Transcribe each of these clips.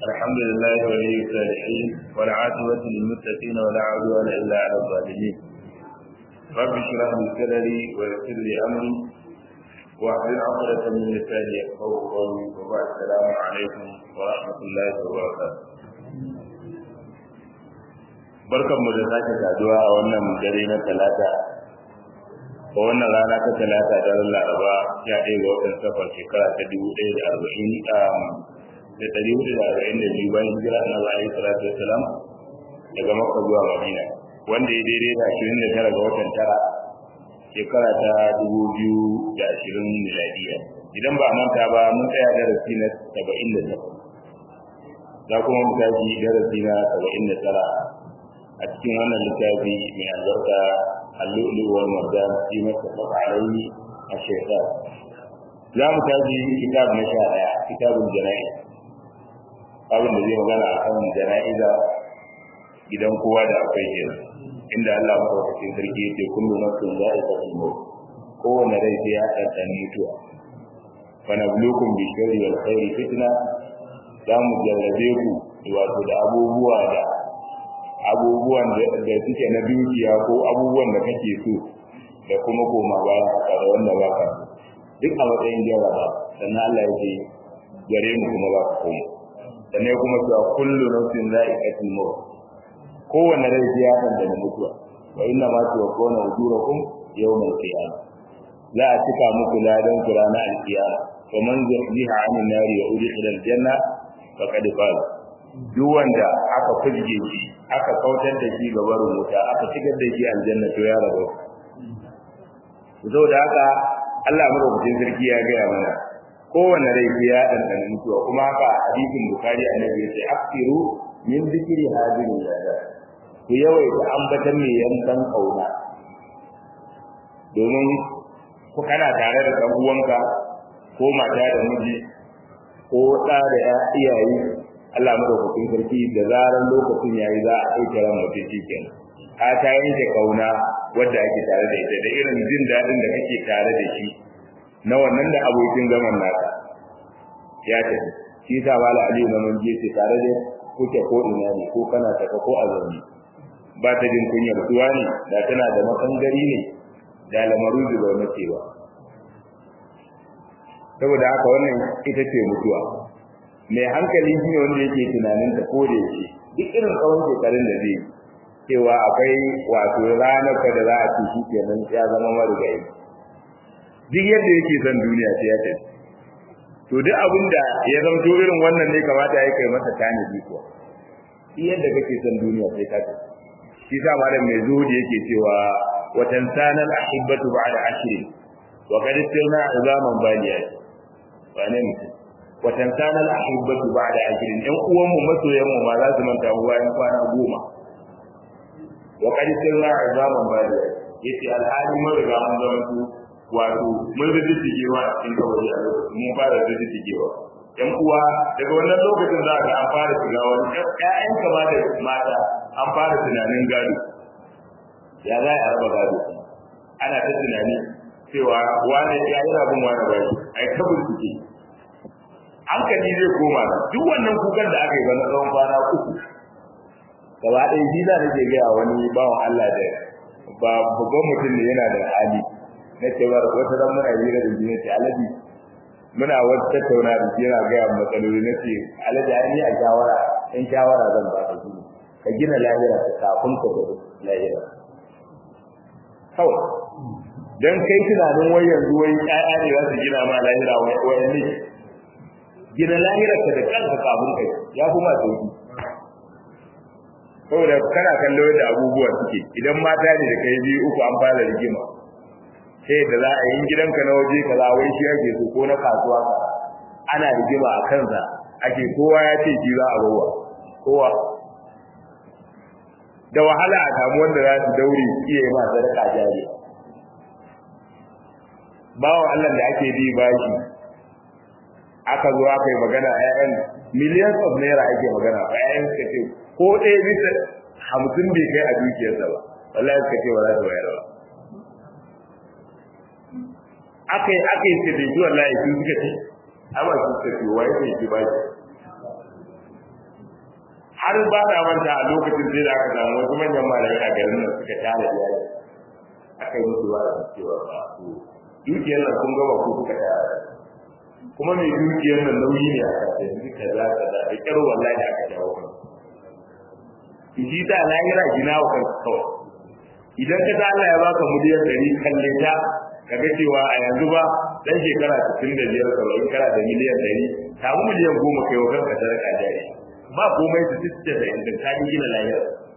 الحمد لله ولي الصالحين والعاقبة للمتقين ولا عدوان إلا على الظالمين رب اشرح لي صدري ويسر لي أمري واحلل عقدة من لساني يفقهوا قولي وبعد السلام عليكم ورحمة الله وبركاته barkan mu da sake saduwa a wannan dare na talata a wannan rana ta talata daren laraba ya ɗaya ga watan safar shekara ta dubu ɗaya da arba'in da ɗari hudu da arba'in da biyu bayan hijira na alaihi salatu wasalam daga makka zuwa madina wanda ya daidai da ashirin da tara ga watan tara shekara ta dubu biyu da ashirin miladiya idan ba a manta ba mun tsaya darasi na saba'in da takwas za kuma mu tashi darasi na saba'in da tara a cikin wannan littafi mai albarka اللؤلؤ والمرجان في متفق عليه الشيطان za mu tashi kitab na sha ɗaya kitabun jana'i abin da zai magana a kan jana'iza gidan kowa da akwai kenan inda Allah maɗaukakin sarki yake kullu nafsin za'iqatul maut kowane rai sai ya ɗanɗana mutuwa fa nabluukum bi sharri wal khairi fitna za mu jarrabe ku wato da abubuwa da abubuwan da suke na dukiya ko abubuwan da kake so da kuma koma bayan haka da wanda ba ka duk a matsayin jarraba sannan Allah ya ce gare mu kuma ba ka koma sannan kuma cewa kullu nafsin za'iqatul maut kowanne rai sai ya san da mutuwa wa inna ma tuwaffawna ujurakum yawmal qiyamah za a cika muku ladan ku ranar alkiyama wa man zuhziha 'anil nari wa udkhila aljanna faqad faz duk wanda aka fujge shi aka kautar da shi ga barin wuta aka shigar da shi aljanna to ya rabu da haka Allah madaukakin sarki ya gaya mana kowanne rai sai ya dandana mutuwa kuma haka hadisin bukari annabi ya ce aksiru min zikri hadirin lada ku yawaita ambatan mai yankan kauna domin ku kana tare da ɗan uwanka ko mata da miji ko ɗa da iyaye Allah madaukakin sarki da zaran lokacin yayi za a ɗauke ran mutum shikenan ka ta yanke kauna wadda ake tare da ita da irin jin daɗin da kake tare da shi na wannan da abokin zaman naka ya tafi shi sa wala aliyu na mun ce tare da kuke ko ina ne ko kana taka ko a zaune ba ta jin kunyar tuwa ne da tana da makangari ne da lamaru da mace ba saboda haka wannan ita ce mutuwa mai hankali shine wanda yake tunanin ta ko da yake duk irin tsawon shekarun da zai cewa akwai wato ranar ka da za a ci shi kenan ya zama marigayi duk yadda yake son duniya sai ya tafi to duk abin da ya zamto irin wannan ne kamata ya kai masa tanadi kuwa duk yadda kake son duniya sai ka tafi shi sa malam mai zuhudi yake cewa watan sanar ahibbatu ba'da ashrin wa qad sirna izaman baliyat ba ne mutum watan sanar ahibbatu ba'da ashrin ɗan uwan mu masoyan mu ma za su manta mu bayan kwana goma wa qad sirna izaman baliyat yace alhali mun riga mun zama su wato mun rubuta tigewa a cikin kawai a lokacin mun fara rubuta tigewa ɗan uwa daga wannan lokacin za ka an fara shiga wani ƴaƴan kama da mata an fara tunanin gado ya za a raba gado ana ta tunani cewa wane ya yi rabin wane ba shi ai ta bincike hankali zai koma duk wannan kukan da aka yi ba na tsawon kwana uku gaba ɗaya shi za nake gaya wani bawan Allah da ba babban mutum ne yana da hali na cewa wata ran muna hira da shi ce alaji muna wata tattauna da shi yana gaya matsaloli na ce alaji ai ni a shawara in shawara zan ba ka shi ka gina lahira ka kafin ka da lahira kawai dan kai tunanin wai yanzu wai ƴaƴa ne za su gina ma lahira wai ne gina lahira ka da kanka kafin kai ya kuma sauki saboda kana kallo da abubuwa suke idan mata ne da kai biyu uku an fara rigima sai da za a yi gidanka na waje kaza wai shi ake so ko na kasuwa ka ana rigima a kansa ake kowa ya ce shi za a bawa kowa da wahala a samu wanda za su daure iya yi ma sadaka jari bawan Allah da ake bi bashi aka zo aka yi magana ƴaƴan millions of naira ake magana ba ƴaƴan suka ce ko ɗaya bisa hamsin bai kai a dukiyarsa ba wallahi suka ce ba za su bayar ba aka yi aka yi suka ce wallahi su suka ce amma su suka ce wai sai ki bashi har ba da manta a lokacin sai da aka samu wasu manyan malamai a garin nan suka tare da yaji aka yi musu wa'azi cewa ba su dukiyar nan kun gaba ko kuka tare kuma mai dukiyar nan nauyi ne a kasa yanzu kaza kaza da kyar wallahi da aka jawo kan shi ta lahira gina wa kanka kawai idan ka ta Allah ya baka miliyan ɗari kalle ta kaga cewa a yanzu ba dan shekara 65 saba'in kana da miliyan ɗari samu miliyan goma kai wa kanka sadaka jari ba komai su tsitce da inda ka gina lahira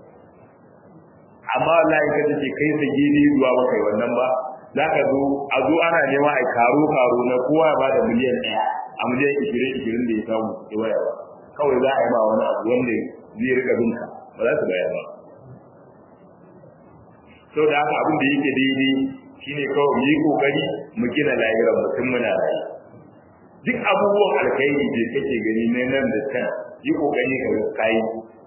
amma wallahi ka ce kai sa gidi zuwa ba kai wannan ba za ka zo a zo ana nema a karo karo na kowa ba da miliyan ɗaya a miliyan ishirin ishirin da ya samu ya waya ba kawai za a yi ma wani abu wanda zai rika binka ba za su bayar ba sau da haka abin da yake daidai shine kawai mu yi kokari mu gina lahirar mutum muna rayu duk abubuwan alkhairi da kake gani na nan da can yi kokari ka kai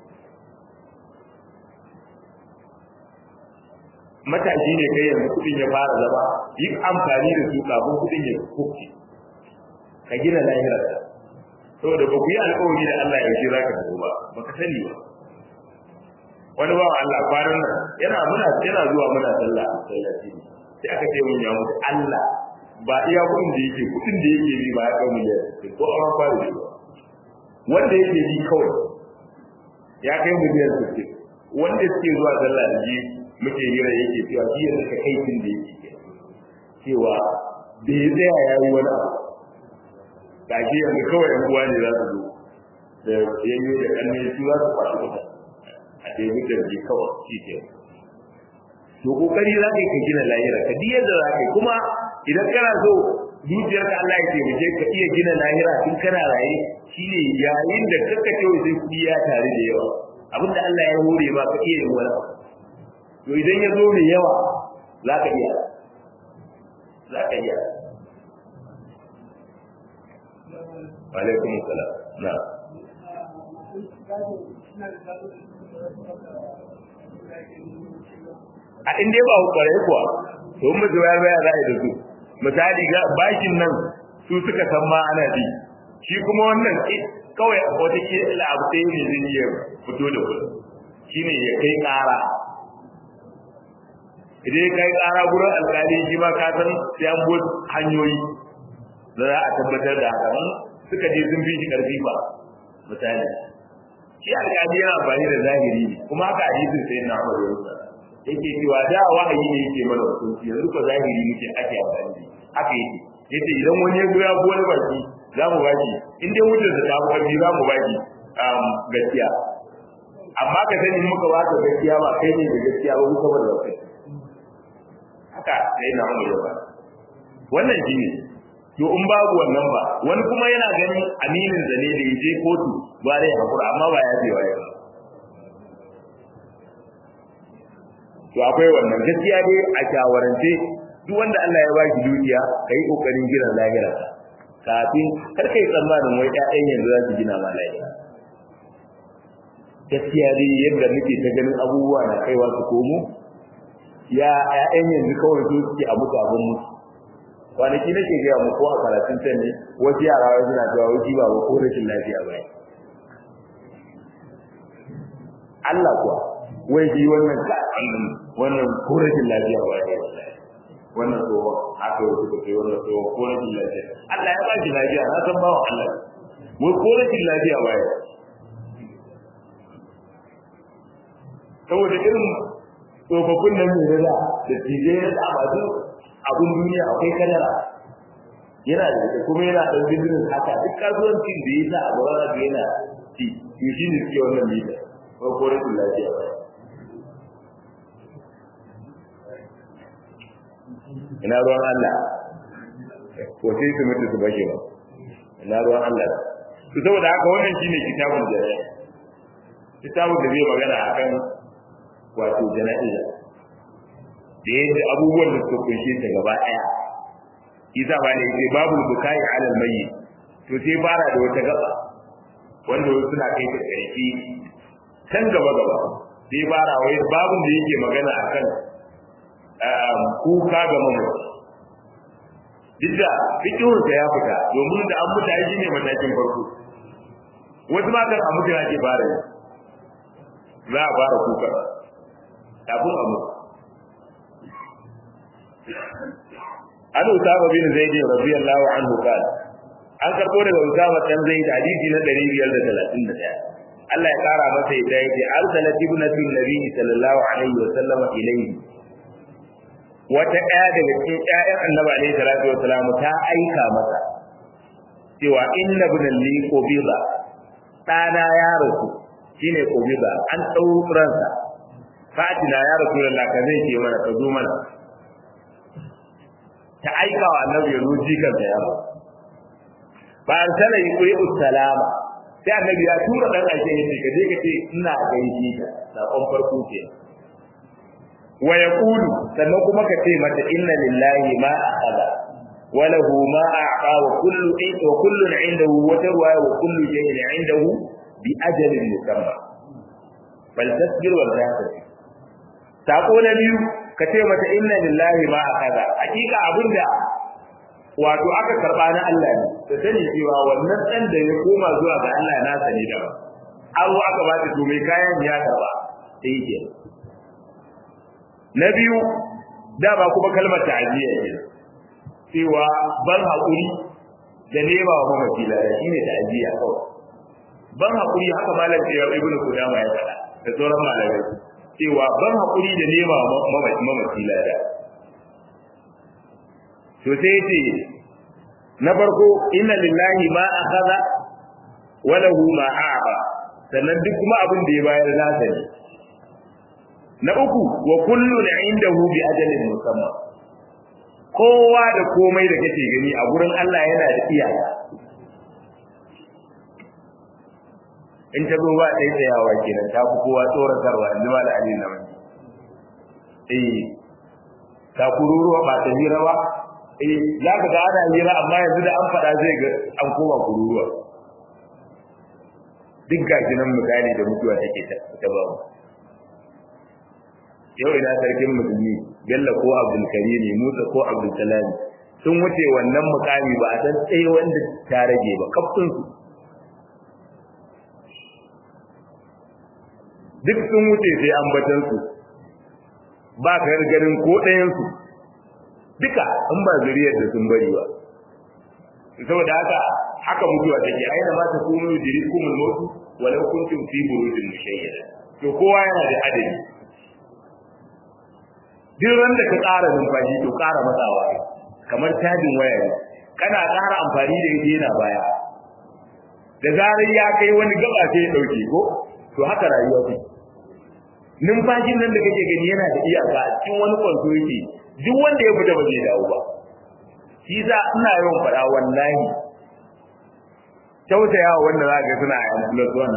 matashi ne kai yanzu kudin ya fara zama yi amfani da su kafin kudin ya kuke ka gina lahirar saboda ba ku yi alkawari da Allah ya za ka tafi ba ba ka sani ba wani ba Allah kwanan nan yana muna yana zuwa muna sallah a sallaci sai aka ce mun ya mutu Allah ba iya kudin da yake kudin da yake bi ba ya kai miliyan ko an fara shi ba wanda yake bi kawai ya kai miliyan 60 wanda suke zuwa sallah da ji muke hira yake cewa shi yanzu ka kai tun da yake cewa da ya tsaya ya yi wani abu gashi yanzu kawai yan uwa ne za su zo da yayyo da kanne su za su kwashi kuɗa a ɗaya da ji kawai shi ke to kokari za ka yi ka gina lahira ka diyar da za ka yi kuma idan kana so zuciyar ka Allah ya taimake ka iya gina lahira tun kana raye shine yayin da kaka ce sai kuɗi ya tare da yawa abinda Allah ya hore ba ka iya yin wani abu to idan ya zo mai yawa za ka iya za ka iya alaikum salam na a inda ba kwarai kuwa to mu ji wayar baya za a yi da su misali ga bashin nan su suka san ma ana bi shi kuma wannan kawai wata ke abu sai ne zai iya fito da kuɗi shine ya kai ƙara idan ya kai ƙara gurin alƙali shi ma ka san sai an bo hanyoyi da za a tabbatar da haka suka je sun fi shi ƙarfi ba misali shi alƙali yana amfani da zahiri ne kuma haka hadisin sai na Umar ya yake cewa da wahayi ne yake mana hukunci yanzu ko zahiri muke ake amfani da haka yake yace idan wani ya zo ya wani baki za mu baki in dai wutar da ta fi za mu baki gaskiya amma ka sani muka ba ka gaskiya ba kai ne da gaskiya ba muka ba da kai haka sai na umar ba wannan shi ne to in babu wannan ba wani kuma yana ganin aminin da ne da ya je kotu ba dai hakura amma ba ya je waye ba to akwai wannan gaskiya dai a shawarance duk wanda Allah ya baki dukiya kai kokarin gina lahira kafin kar kai tsammanin wai ƴaƴan yanzu za su gina ma lahira gaskiya dai yadda muke ta ganin abubuwa na kaiwa su komo ya ƴaƴan yanzu kawai su suke a mutu abin mutu kwanaki nake gaya mu ko a karatun can ne wasu yara wai suna cewa wai ba ko rashin lafiya ba Allah kuwa wai shi wannan ka wannan ko rashin lafiya ba ne wannan tsohon haka yau suka ce wannan tsohon ko rashin lafiya Allah ya ba shi lafiya na san bawan Allah wai ko rashin lafiya ba ya saboda irin tsofaffin nan mai rada da tije na da masu abin duniya akwai kadara yana da ita kuma yana da business haka duk kasuwancin da ya sa a gaba da yana ci to shi ne suke wannan mita ko ko rashin lafiya ba ina ruwan Allah ko sai su mutu su bashe ba ina ruwan Allah to saboda haka wannan shine kitabun jariya kitabun da zai magana akan wato jana'iza da yadda abubuwan da suka kunshe ta gaba daya isa ba ne sai babu bukai alal mayi to sai fara da wata gaba wanda wasu suna kai ta karfi can gaba gaba sai fara wai babun da yake magana akan kuka ga mamaci duk da fikihunsa ya fita domin da an mutu shi ne matakin farko wasu matan a mutu ake fara yi za a fara kuka kafin a mutu an usama bin zaid radiyallahu anhu qala an karbo daga usama dan zaid hadisi na 531 Allah ya kara masa yadda yake arsalat ibnatu nabi sallallahu alaihi wa sallama ilayhi wata ɗaya daga cikin ƴaƴan annabi alaihi salatu wa salam ta aika masa cewa inna ibn li qubida ɗana ya rasu shine qubida an ɗauransa fatina ya rasulullah ka zai ke mana ka zo mana ta aika wa annabi ya zo jikan da yaro ba an sana yi kuri salama sai annabi ya tura dan aike yace ka je ka ce ina gaishe ka sakon farko ke wa yaqulu sannan kuma ka ce mata inna lillahi ma akhadha wa lahu ma aqa wa kullu wa kullu indahu wa tarwa wa kullu shay'in indahu bi ajalin musamma bal tasbir wal tasbir sako na biyu ka ce mata inna lillahi ma akhadha hakika abinda wato aka karba na Allah ne da sani cewa wannan dan da ya koma zuwa ga Allah na sani da abu aka ba ta to mai kayan ya karba sai yake na biyu da ba kuma kalmar ta'aziyya ce cewa ban hakuri da nema wa mamaci lada shine ta'aziyya kawai ban hakuri haka malam ya ibnu kudama ya faɗa da sauran malamai cewa ban hakuri da nema wa mamaci lada to sai yace na farko inna lillahi ma akhadha wa lahu ma a'a sannan duk kuma abin da ya bayar nasa ne na uku wa kullun indahu bi ajalin musamma kowa da komai da kake gani a gurin Allah yana da iyaka in ta zo ba ɗaya tsayawa kenan ta fi kowa tsoratarwa in ji da ali na wani eh ta kururuwa ba ta hira ba eh za ka ga ana hira amma yanzu da an faɗa zai ga an koma kururuwa duk gashi nan misali da mutuwa take ta ba yau ina sarkin musulmi bello ko abdul karimi musa ko abdul salami sun wuce wannan mukami ba a san tsaye wanda ta rage ba kaftin su duk sun wuce sai ambatan su ba ka ganin ko ɗayan su duka in ba zuriyar da sun bari ba saboda haka haka mutuwa take aina ma ta kunu dirikumul mautu walau kuntum fi burujin mushayyada to kowa yana da adadi duk ran da ka ƙara numfashi to ƙara matsawa kamar tajin waya ne kana ƙara amfani da ita yana baya da zarar ya kai wani gaba sai ya ɗauke ko to haka rayuwa ce numfashin nan da kake gani yana da iyaka a cikin wani kwanto yake duk wanda ya fita ba zai dawo ba shi za ina yawan faɗa wallahi tausayawa wanda za ka suna a yan plus one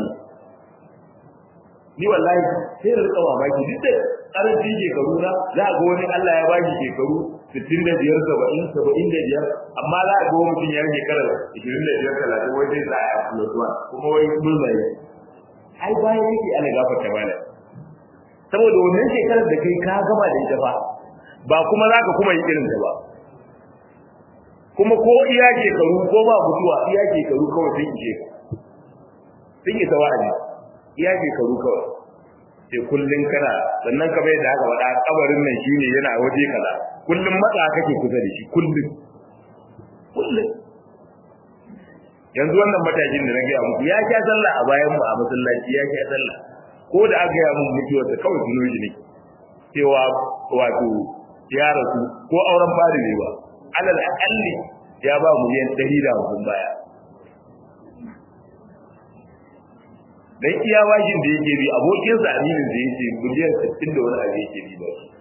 ni wallahi sai da rika mamaki duk da karanci shekaru na za a ga wani Allah ya bashi shekaru 65 70 75 amma za a ga wani mutum ya shekarar 25 30 wai zai tsaya a plus one kuma wai mulmai ai bayan yake ana gafarta bala saboda wannan shekarar da kai ka gama da ita ba ba kuma za ka kuma yi irin ta ba kuma ko iya shekaru ko ba mutuwa iya shekaru kawai sun ishe ka sun isa wa'azi iya shekaru kawai sai kullun kana sannan ka bai da haka faɗa kabarin nan shine yana waje kaza kullun matsa kake kusa da shi kullun kullun yanzu wannan matakin da na gaya muku ya sha sallah a bayan mu a masallaci ya sha sallah ko da aka gaya mun mutuwar da kawai tuno shi ne cewa wato ya rasu ko auren fari ne ba alal akalli ya ba miliyan ɗari da hamsin baya dan iya bashin da yake bi abokin sa aminin da yake miliyan 60 da wani abu yake bi ba shi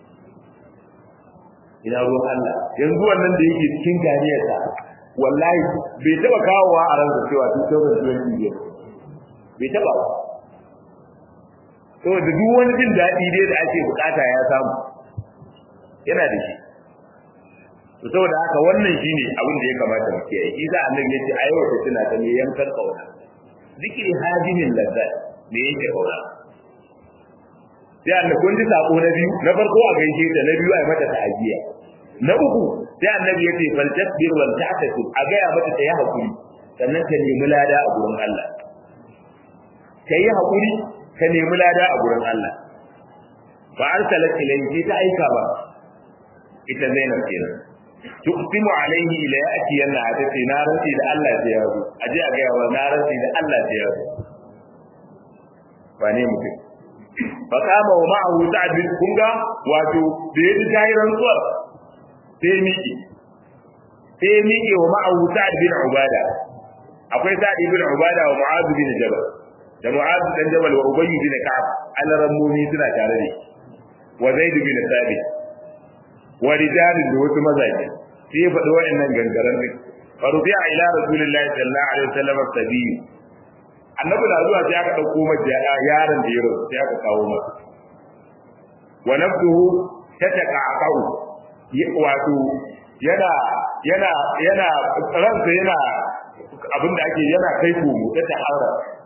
ina ruwan Allah yanzu wannan da yake cikin ganiyarsa wallahi bai taba kawowa a ransa cewa 2020 bai taba ba saboda duk wani jin daɗi dai da ake bukata ya samu yana da shi to saboda haka wannan shine abin da ya kamata mu kiyaye shi za annabi ya ce ayo ta tuna ta ne yankar kauna zikiri hadimin lazzat me yake kauna sai annabi kun ji sako na biyu na farko a gaishe ta na biyu a mata ta'aziya na uku sai annabi ya ce fal tasbir wal ta'tasib a ga ya mata ta yi hakuri sannan ta nemi lada a gurin Allah ta yi hakuri ka nemi lada a gurin Allah fa arsalat ilayhi ta aika ba ita Zainab kenan tuqsimu alayhi ila yati yana ta ce na rantsi da Allah sai ya zo aje a ga wa na rantsi da Allah sai ya zo wane mutum fa kama wa ma'ahu sa'd bin kunga wato da yaji tayi rantsuwar sai miki sai miki wa ma'ahu sa'd bin ubada akwai sa'd bin ubada wa mu'adh bin jabal da mu'adh bin jabal wa ubay bin ka'ab alarammomi suna tare da wa zaid bin thabit wa rijalin da wasu mazaje sai faɗi wa'annan gangaren din farubiya ila rasulillahi sallallahu alaihi wasallam sabiyu annabi na zuwa sai aka dauko masa yaron da yaro sai aka kawo masa wa nafsuhu tataqa'u wato yana yana yana ransa yana abinda ake yana kai komo ta tahara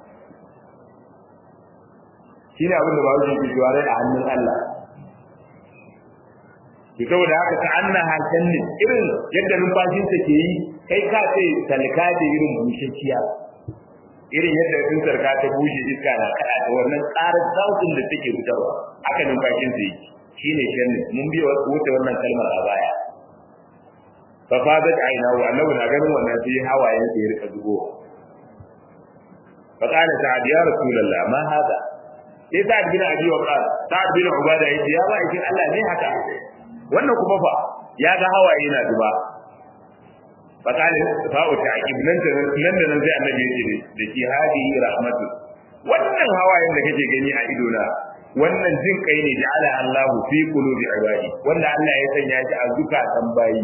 shine abinda ba wuce ke jiwa a hannun Allah to saboda haka ka anna halkan ne irin yadda numfashinsa ke yi kai ka ce talka da irin bushashiya irin yadda in sarka ta bushe iska na kada da wannan tsarin sautin da take fitarwa haka numfashin sa yake shine shannin mun biya wuce wannan kalmar a baya fa fadat aina wa annabi na ganin wannan sai hawayen sa ya rika zubo fa qala sa'ad ya rasulullah ma hada sai sa'ad bin abi waqas sa'ad bin ubada yace ya ba ikin Allah ne haka wannan kuma fa ya ga hawaye na zuba fakalin fa'u ta'qib nan da nan da nan sai annabi ya ce da ki hadi rahmatu wannan hawayen da kake gani a ido na wannan jin kai ne ja'ala Allah fi qulubi ibadi wanda Allah ya sanya shi a zukatan bayi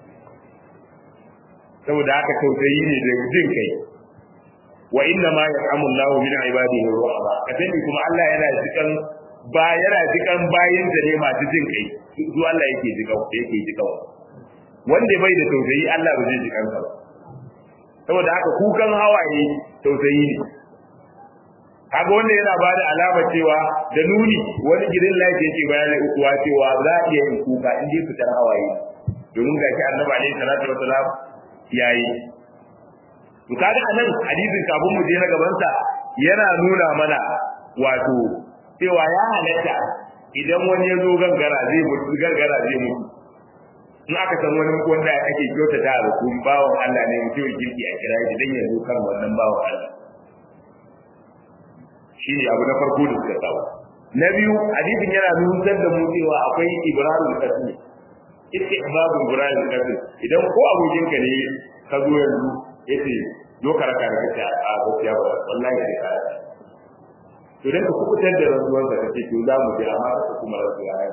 saboda haka tausayi ne da jin kai wa inna ma ya'amu Allah min ibadihi rahma kadai kuma Allah yana jikan ba yana jikan bayin da ne masu jin kai su Allah yake jikan yake jikan wanda bai da tausayi Allah ba zai ji kansa ba saboda haka kukan hawaye tausayi ne kaga wanda yana ba da alama cewa da nuni wani gidan lafiya yake bayani ukuwa cewa za a iya yin kuka in dai fitar hawaye domin ga shi annabi alaihi salatu wasalam yayi to kaga anan hadisin kafin mu je na gaban sa yana nuna mana wato cewa ya halatta idan wani ya zo gangara zai mutu gangara zai mutu in aka san wani wanda ake kyautata da kun bawan Allah ne mutum kirki a kira shi dan ya zo kan wannan bawan Allah shi ne abu na farko da suka samu na biyu hadisin yana nusar da mu cewa akwai ibrahim kasu ita babu ibrahim kasu idan ko abokin ka ne ka zo yanzu yace zo ka raka ka ta a gaskiya ba wallahi sai ka to dan ka kubutar da rantsuwar da kake to za mu je amma ka kuma rantsuwa ya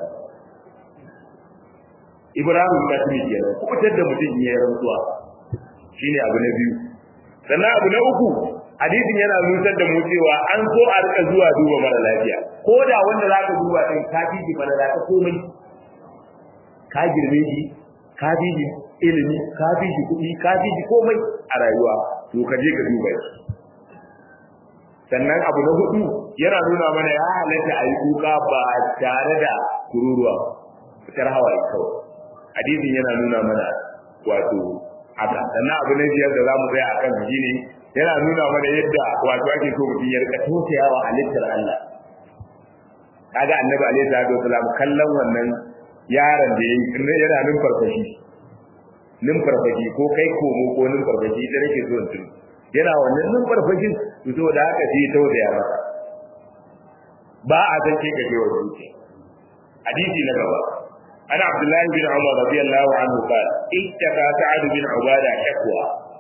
Ibrahim da shi kenan kubutar da mutum ya rantsuwa shine abu na biyu sannan abu na uku hadisin yana nusar da mu cewa an so a rika zuwa duba mara lafiya ko da wanda zaka duba din ka fi ji mara lafiya komai ka girme shi ka fi ji ilimi ka fi ji kuɗi ka fi ji komai a rayuwa to ka je ka duba shi sannan abu na hudu yana nuna mana ya halatta a yi kuka ba tare da kururuwa fitar hawaye kawai hadisin yana nuna mana wato haka sannan abu na biyar da za mu tsaya akan shi ne yana nuna mana yadda wato ake so mutum ya rika tausayawa halittar Allah kaga annabi alaihi salatu wasalam kallon wannan yaron da yayi yana numfarfashi numfarfashi ko kai komo ko numfarfashi da nake so in yana wannan numfarfashin to da haka sai tausaya masa ba a san ke gaje wa zuciya hadisi na gaba أنا عبد الله بن عمر رضي الله عنه قال اشتكى سعد بن عبادة شكوى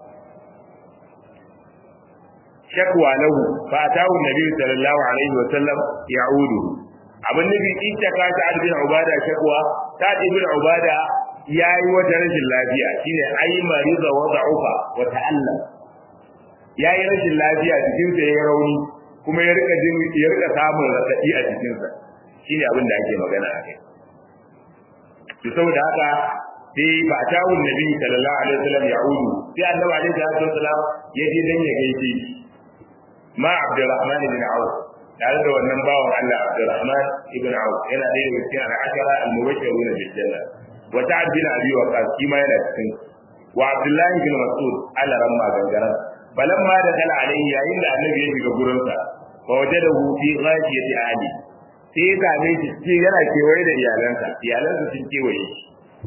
شكوى له فأتاه النبي صلى الله عليه وسلم يعوده abin nufi اشتكى سعد بن عبادة شكوى سعد بن عبادة ya yi wata rashin lafiya shine ai mariza wa da'ufa wa ta'allam ya yi rashin lafiya jikinsa ya rauni kuma ya rika jin ya rika samun radadi a jikinsa shine abin da ake magana a kai to saboda haka sai ba ta wun nabi sallallahu alaihi wasallam ya udu sai annabi alaihi salatu wasallam ya je dan ya gaishe ma abdurrahman ibn auf tare da wannan bawan Allah abdurrahman ibn auf yana da daga cikin al-ashara al-mubashshiruna bil janna wa ta'ad bin abi waqas shi ma yana cikin wa abdullah ibn mas'ud Allah ramma gangaran balamma da dala alaihi yayin da annabi ya shiga gurinsa fa wajadahu fi ghashiyati ali sai ya same shi cikin yana kewaye da iyalansa iyalansa sun kewaye shi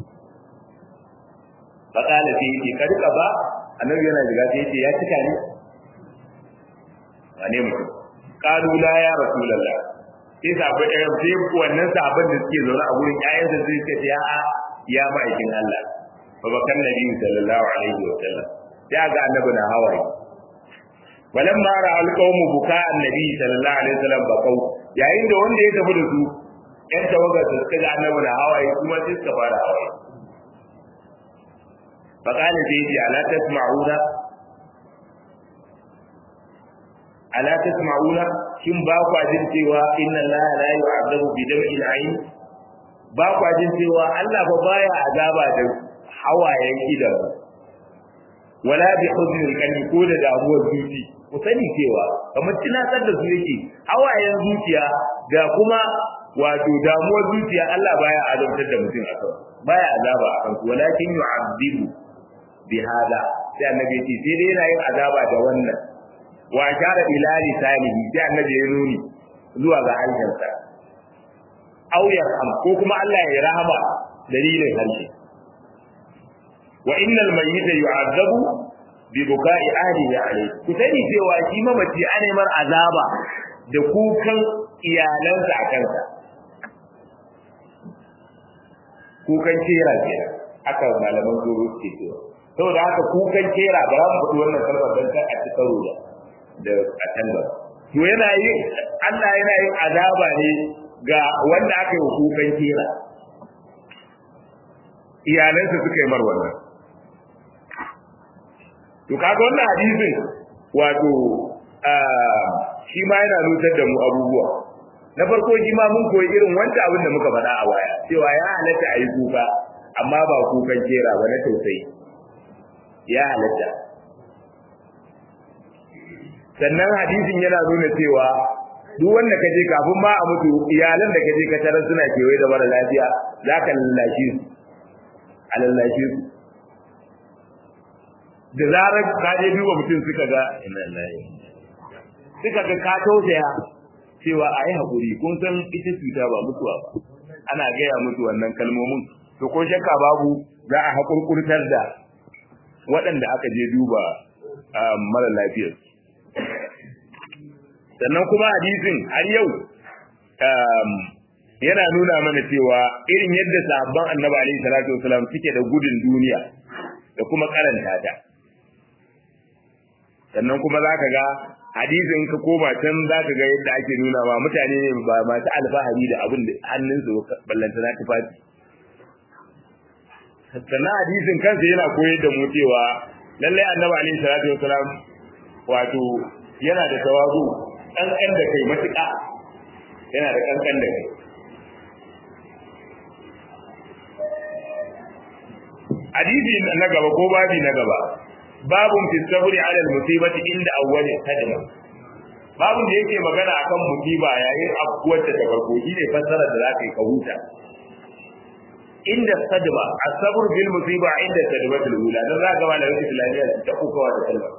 fa kana sai yake kad ba annabi yana shiga sai yace ya cika ne wane mutum qalu la ya rasulullah sai sabu ɗaya sai wannan sabon da suke zaune a gurin ƴaƴansa sai suka ce a'a ya ma'aikin Allah fa bakan nabi sallallahu alaihi wa sallam ya ga annabi na hawaye walamma ra alqawmu buka annabi sallallahu alaihi wa sallam bakau yayin da wanda ya tafi da su ƴan tawagar su suka ga annabi na hawaye kuma sai suka fara hawaye fa kana sai yace ala tasma'una ala tasma'una shin ba ku jin cewa inna allaha la yu'adabu bi dam'il ayn ba ku jin cewa Allah ba baya azaba da hawayen idan wala bi huznil qalbi ko da damuwar zuci ku sani cewa kamar tunatar da su yake hawayen zuciya da kuma wato damuwar zuciya Allah baya azabtar da mutum a kan baya azaba a kan walakin yu'adibu bi hada sai annabi ya ce sai dai yana yin azaba da wannan wa ashara ila lisanihi sai annabi ya nuni zuwa ga harshensa aw yarham ko kuma Allah ya rahama dalilin harshe wa innal mayyita yu'adhabu bi buka'i ahlihi alayhi ku sani cewa shi mamaci an mar azaba da kukan iyalansa a kansa kukan kera kenan aka malaman goro suke cewa saboda haka kukan kera ba za mu faɗi wannan kalmar don ta a ci karo da da katangar to yana yin Allah yana yin azaba ne ga wanda aka yi kukan kera iyalansa suka yi mar wannan to kaga wannan hadisin wato shi ma yana nutar da mu abubuwa na farko shi ma mun koyi irin wanda abin da muka faɗa a baya cewa ya halatta a yi kuka amma ba kukan kera ba na tausayi ya halatta sannan hadisin yana nuna cewa duk wanda ka je kafin ma a mutu iyalan da ka je ka tarar suna kewaye da mara lafiya za ka lallashe su a lallashe su da zarar ka je duba mutum suka ga suka ga ka tausaya cewa a yi haƙuri kun san ita cuta ba mutuwa ba ana gaya mutu wannan kalmomin to ko shakka babu za a haƙurƙurtar da waɗanda aka je duba mara lafiyar sannan kuma hadisin har yau yana nuna mana cewa irin yadda sahabban annabi alaihi salatu wasalam suke da gudun duniya da kuma karanta ta sannan kuma zaka ga hadisin ka koma can zaka ga yadda ake nuna ma mutane ne ba masu alfahari da abin da hannunsu ballanta na tufafi sannan hadisin kansa yana koyar da mu cewa lallai annabi alaihi salatu wasalam wato yana da tawazu kankan da kai matuƙa yana da kankan da kai hadisi na gaba ko babi na gaba babun fi sabri ala al-musibati inda awwali sadma babun da yake magana akan musiba yayin afkuwar ta farko shine fassara da zaka yi ka huta inda sadma as-sabr bil musiba inda sadmatul ula dan zaka ga malamin islamiyya ta kukawa da kalma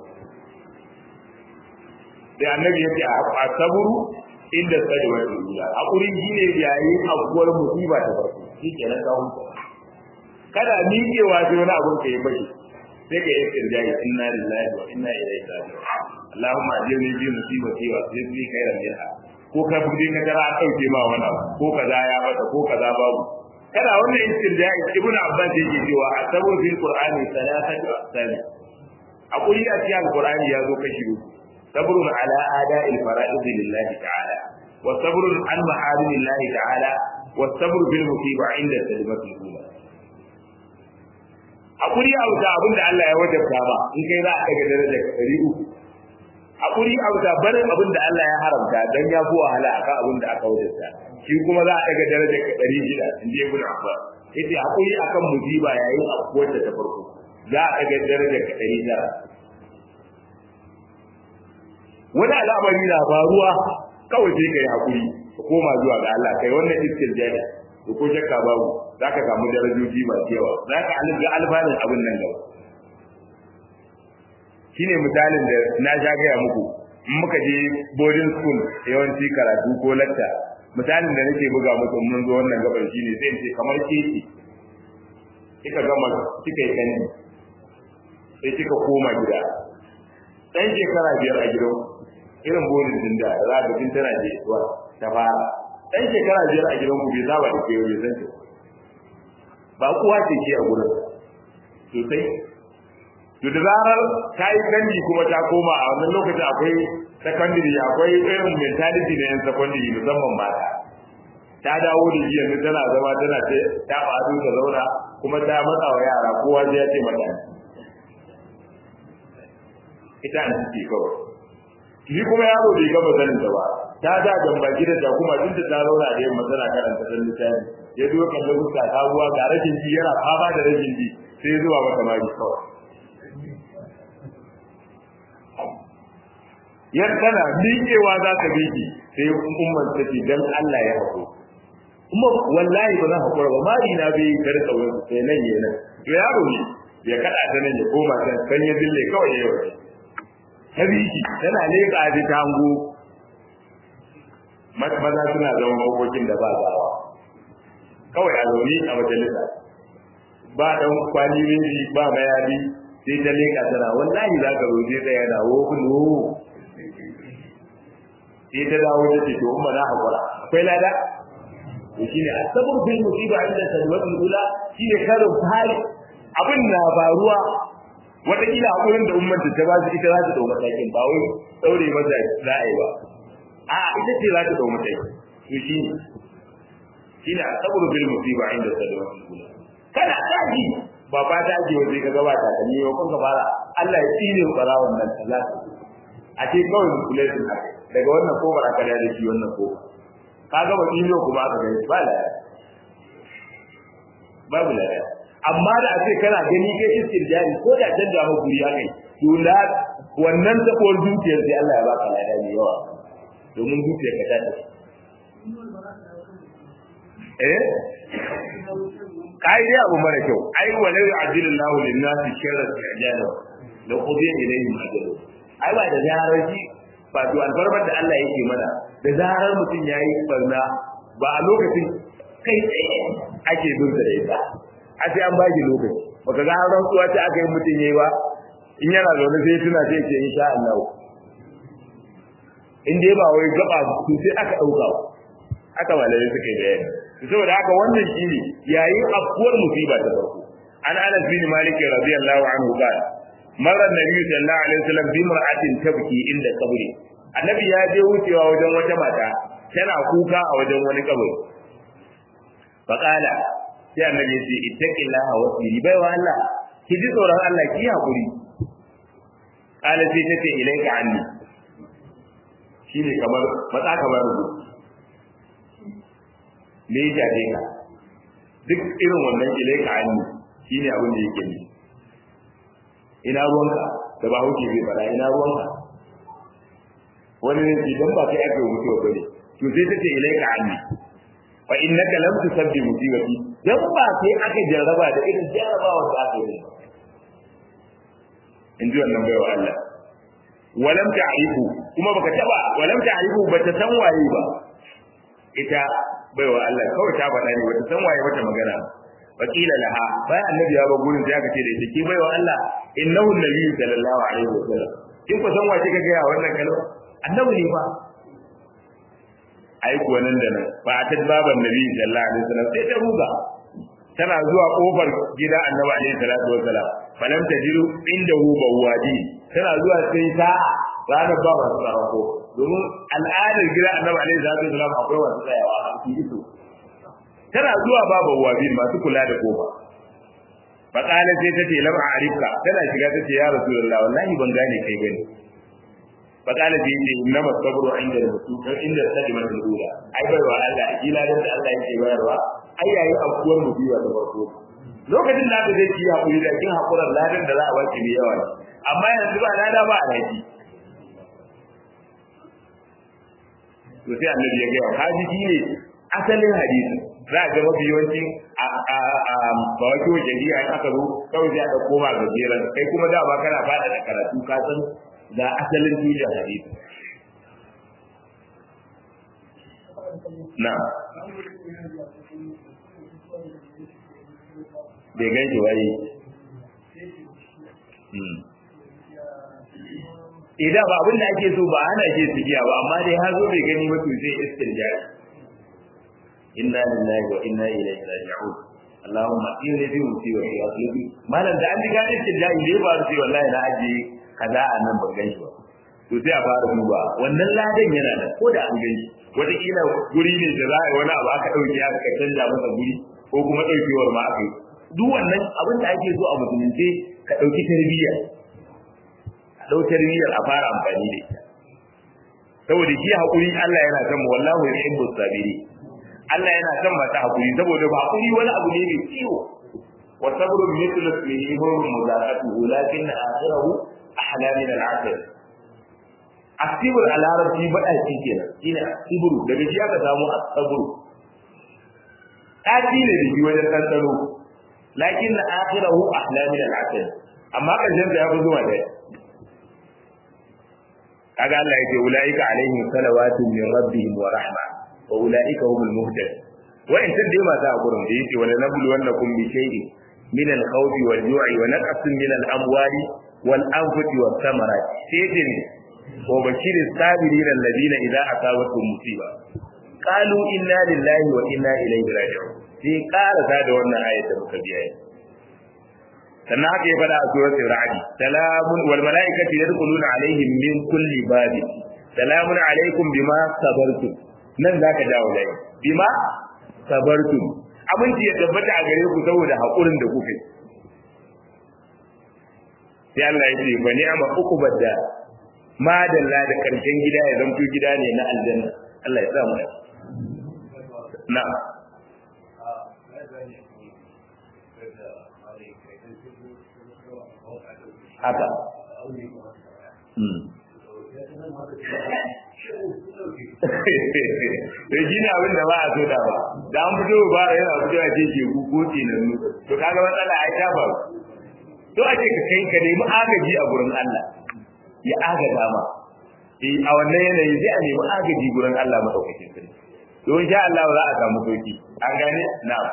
sai annabi yace as-sabr inda sadmatul ula hakuri shine yayin afkuwar musiba ta farko shikenan ka huta kada miƙewa sai wani abun ka yi bashi sai ka yi kirjai inna lillahi wa inna ilaihi raji'un Allahumma ajirni bi musibati wa ajirni khairan minha ko ka bude ka tara an dauke ma wani abu ko kaza ya mata ko kaza babu kada wannan istirjai ibnu abbas yake cewa asabun fil qur'ani salasatu aqsam aquli a cikin qur'ani ya zo kashi uku sabrun ala ada'il fara'id lillahi ta'ala wa sabrun an maharimillahi ta'ala wa sabru bil musiba inda sadmatul ula hakuri a wuta abin da Allah ya wajabta ba in kai za a daga daraja ɗari uku hakuri a wuta barin abin da Allah ya haramta dan ya fi wahala akan abin da aka wajabta shi kuma za a daga daraja ɗari shida in je ibn Abbas yace hakuri akan musiba yayin afkuwar da ta farko za a daga daraja ɗari tara wani al'amari na faruwa kawai sai kai hakuri ka koma zuwa ga Allah kai wannan istirjani to ko shakka babu za ka samu darajoji masu yawa za ka ga alfanun abin nan gaba shi ne misalin da na sha gaya muku in muka je boarding school yawanci karatu ko lacca misalin da nake buga muku mun zo wannan gabar shine sai in ce kamar keke kika gama kika yi kandi sai kika koma gida dan shekara biyar a gidan irin boarding din da za ka jin tana je zuwa ta fara dan shekara biyar a gidan ku bai saba da ke bai san ba kuwa ce ke a gurin sosai to da zarar ta yi kandi kuma ta koma a wannan lokacin akwai secondary akwai irin mentality na yan secondary musamman mata ta dawo da jiya ne tana zama tana ta ta faɗo ta zauna kuma ta matsa wa yara kowa zai ya ce mata ita an ciki kawai ni kuma yaro bai gama sanin ta ba ta da gamba gida ta kuma tun da ta zauna da yamma tana karanta dan littafi ya zo kan da fuska ta ruwa ga rashin ji yana fama da rashin ji sai zuwa mata mari kawai yar tana miƙewa za ta miƙe sai umman ta ce dan Allah ya haƙo kuma wallahi ba za ka kura ba mari na bai kar tsawon sai nan yana to yaro ne ya kada ta nan ya koma can kan ya dille kawai yau ta biki tana leƙa ji ta hango maza suna zama makokin da ba gawa kawai a zaune a majalisa ba dan kwali miji ba mayadi sai ta leƙa tana wallahi za ka roje tsaya na wo kulo sai ta dawo ta ce to umma na hakura akwai lada to shine asabur bil musiba inda salwatul ula shine karin fari abin na faruwa wata kila hakurin da umman ta ba su ita za ta dau matakin ba wai daure mata za a yi ba a ita ce za ta dau matakin to shine shine asabur bil musiba inda salwatul ula kana taji ba ba ta ji waje ka gaba ta ne ko kun fara Allah ya tsire bara wannan kaza a ce kawai kula da haka daga wannan kofar aka da shi wannan kofar ka ga ba kilo kuma aka gani ba la babu la amma da ake kana gani kai istirjari ko da canja ma guri akai to la wannan tabuwar zuciyar sai Allah ya baka lada mai yawa domin zuciyar ka ta tafi eh kai dai abu mara kyau ai walau ya'dilullahu lin-nasi sharra al-ajala la qudiya ilayhim ajalu ai ba da jaraji ba to alfarmar da Allah yake mana da zarar mutum yayi barna ba a lokacin kai tsaye ake bin da ita a sai an baki lokaci baka ga ran tsuwa ta aka yi mutum yayi ba in yana zaune sai tuna sai ce insha Allah in dai ba wai gaba su sai aka dauka aka malai suka yi bayani saboda haka wannan shine yayin afkuwar musiba ta farko an Anas bin Malik radiyallahu anhu qala مر النبي صلى الله عليه وسلم بامرأة تبكي عند قبره annabi ya je wucewa wajen wata mata tana kuka a wajen wani kabari faqala sai annabi ya ce ittaqillaha wasbiri bai wa Allah ki ji tsoron Allah ki hakuri qala sai tace ilaika anni shine kamar matsa kamar rubu me ya jaje ka duk irin wannan ilaika anni shine abin da yake ni ina ruwanka da ba huke bai fara ina ruwanka wani ne idan ba kai aka mutuwa bane to sai tace ilaika anni fa innaka lam tusabbi musibati dan ba sai aka jarraba da irin jarrabawa da aka yi in ji wannan baiwa Allah walam ta'rifu kuma baka taba walam ta'rifu bata san waye ba ita baiwa Allah kawai ta faɗa ne bata san waye wata magana wakila laha bayan annabi ya ba gurin sai aka ce da ita ki baiwa Allah innahu nabiyyu sallallahu alaihi wasallam kin ku san wace kaga ya wannan kalma annabi ne fa ai kuwa nan da nan fa ta baban nabi sallallahu alaihi wasallam sai ta ruga tana zuwa kofar gida annabi alaihi salatu wasallam falam tajiru indahu bawadi tana zuwa sai ta ranar ba masu tsara ko domin al'adar gida annabi alaihi salatu wasallam akwai wasu tsayawa a cikin iso tana zuwa ba bawadi masu kula da kofa faƙalar sai ta ce lam a arifka tana shiga ta ce ya rasulullah wallahi ban gane kai bane faƙalar sai ce inna masabru inda mutu kan inda sadima da ula ai bai wa Allah kila da Allah yake bayarwa ai yayin afkuwar musiba ta farko lokacin da aka je ki hakuri da kin hakuran ladan da za a baki mai yawa amma yanzu ba lada ba a haji to sai annabi ya ga hadisi ne asalin hadisi za a ga mafi yawanci a ba wake wajen jiya in aka zo kawai sai aka koma ga jeran kai kuma da ba kana fada da karatu ka san ga asalin tushen hadisi na bai gan shi wai idan ba abin da ake so ba ana ce su giya ba amma dai har zo bai gani ba to zai istirja inna lillahi wa inna ilaihi raji'un Allahumma inni fi musibati wa aqlibi malam da an ji gani istirja ne ba sai wallahi na aje kaza a nan ban gan shi ba to sai a fara duba wannan ladan yana da ko da an gan shi wataƙila guri ne da za a yi wani abu aka ɗauke aka canja masa guri ko kuma ɗaukewar ma aka yi duk wannan abin da ake so a musulunce ka ɗauki tarbiyya a ɗau tarbiyyar a fara amfani da ita saboda shi haƙuri Allah yana son mu wallahu yuhibbu sabiri Allah yana son mata haƙuri saboda ba haƙuri wani abu ne mai ciwo wa sabru mithlu ismihi huwa muzaqatuhu lakin akhirahu ahla min al-'asr asibur a larabci baɗa shi kenan shine asiburu daga shi aka samu asaburu ɗaci ne da shi wajen ɗanɗano lakin na akhirahu ahla min al-asr amma ƙarshen da ya fi zuwa da kaga Allah yake ulaika alaihim salawatu min rabbihim wa rahma wa ulaika humul muhtadun wa in tun dai mata a gurin da yake wala nablu wannakum bi shay'in min al-khawfi wal-ju'i wa naqsin min al-amwali wal-anfusi was-samarat sai ne وبشر الصابرين الذين إذا أصابتهم مصيبة قالوا إنا لله وإنا إليه راجعون sai ƙara ta da wannan ayat da muka biya sannan haka ya faɗa a suratul ra'd salamun wal malaikatu yadkhuluna alaihim min kulli bab salamun alaikum bima sabartum nan zaka dawo dai bima sabartum aminci ya tabbata a gare ku saboda hakurin da kuka yi sai Allah ya ce bani ama uqubad da madalla da karshen gida ya zamto gida ne na aljanna Allah ya sa mu na haka Sai shi ne abin da ba a so da ba, da an fito ba yana fito a ce ke kuko nan to kaga matsala ai ta faru. To ake ka kai ka nemi agaji a gurin Allah. ya agaza ma eh a wannan yanayi sai a nemi agaji gurin Allah madaukakin sarki don sha Allah za a samu sauki an gane na'am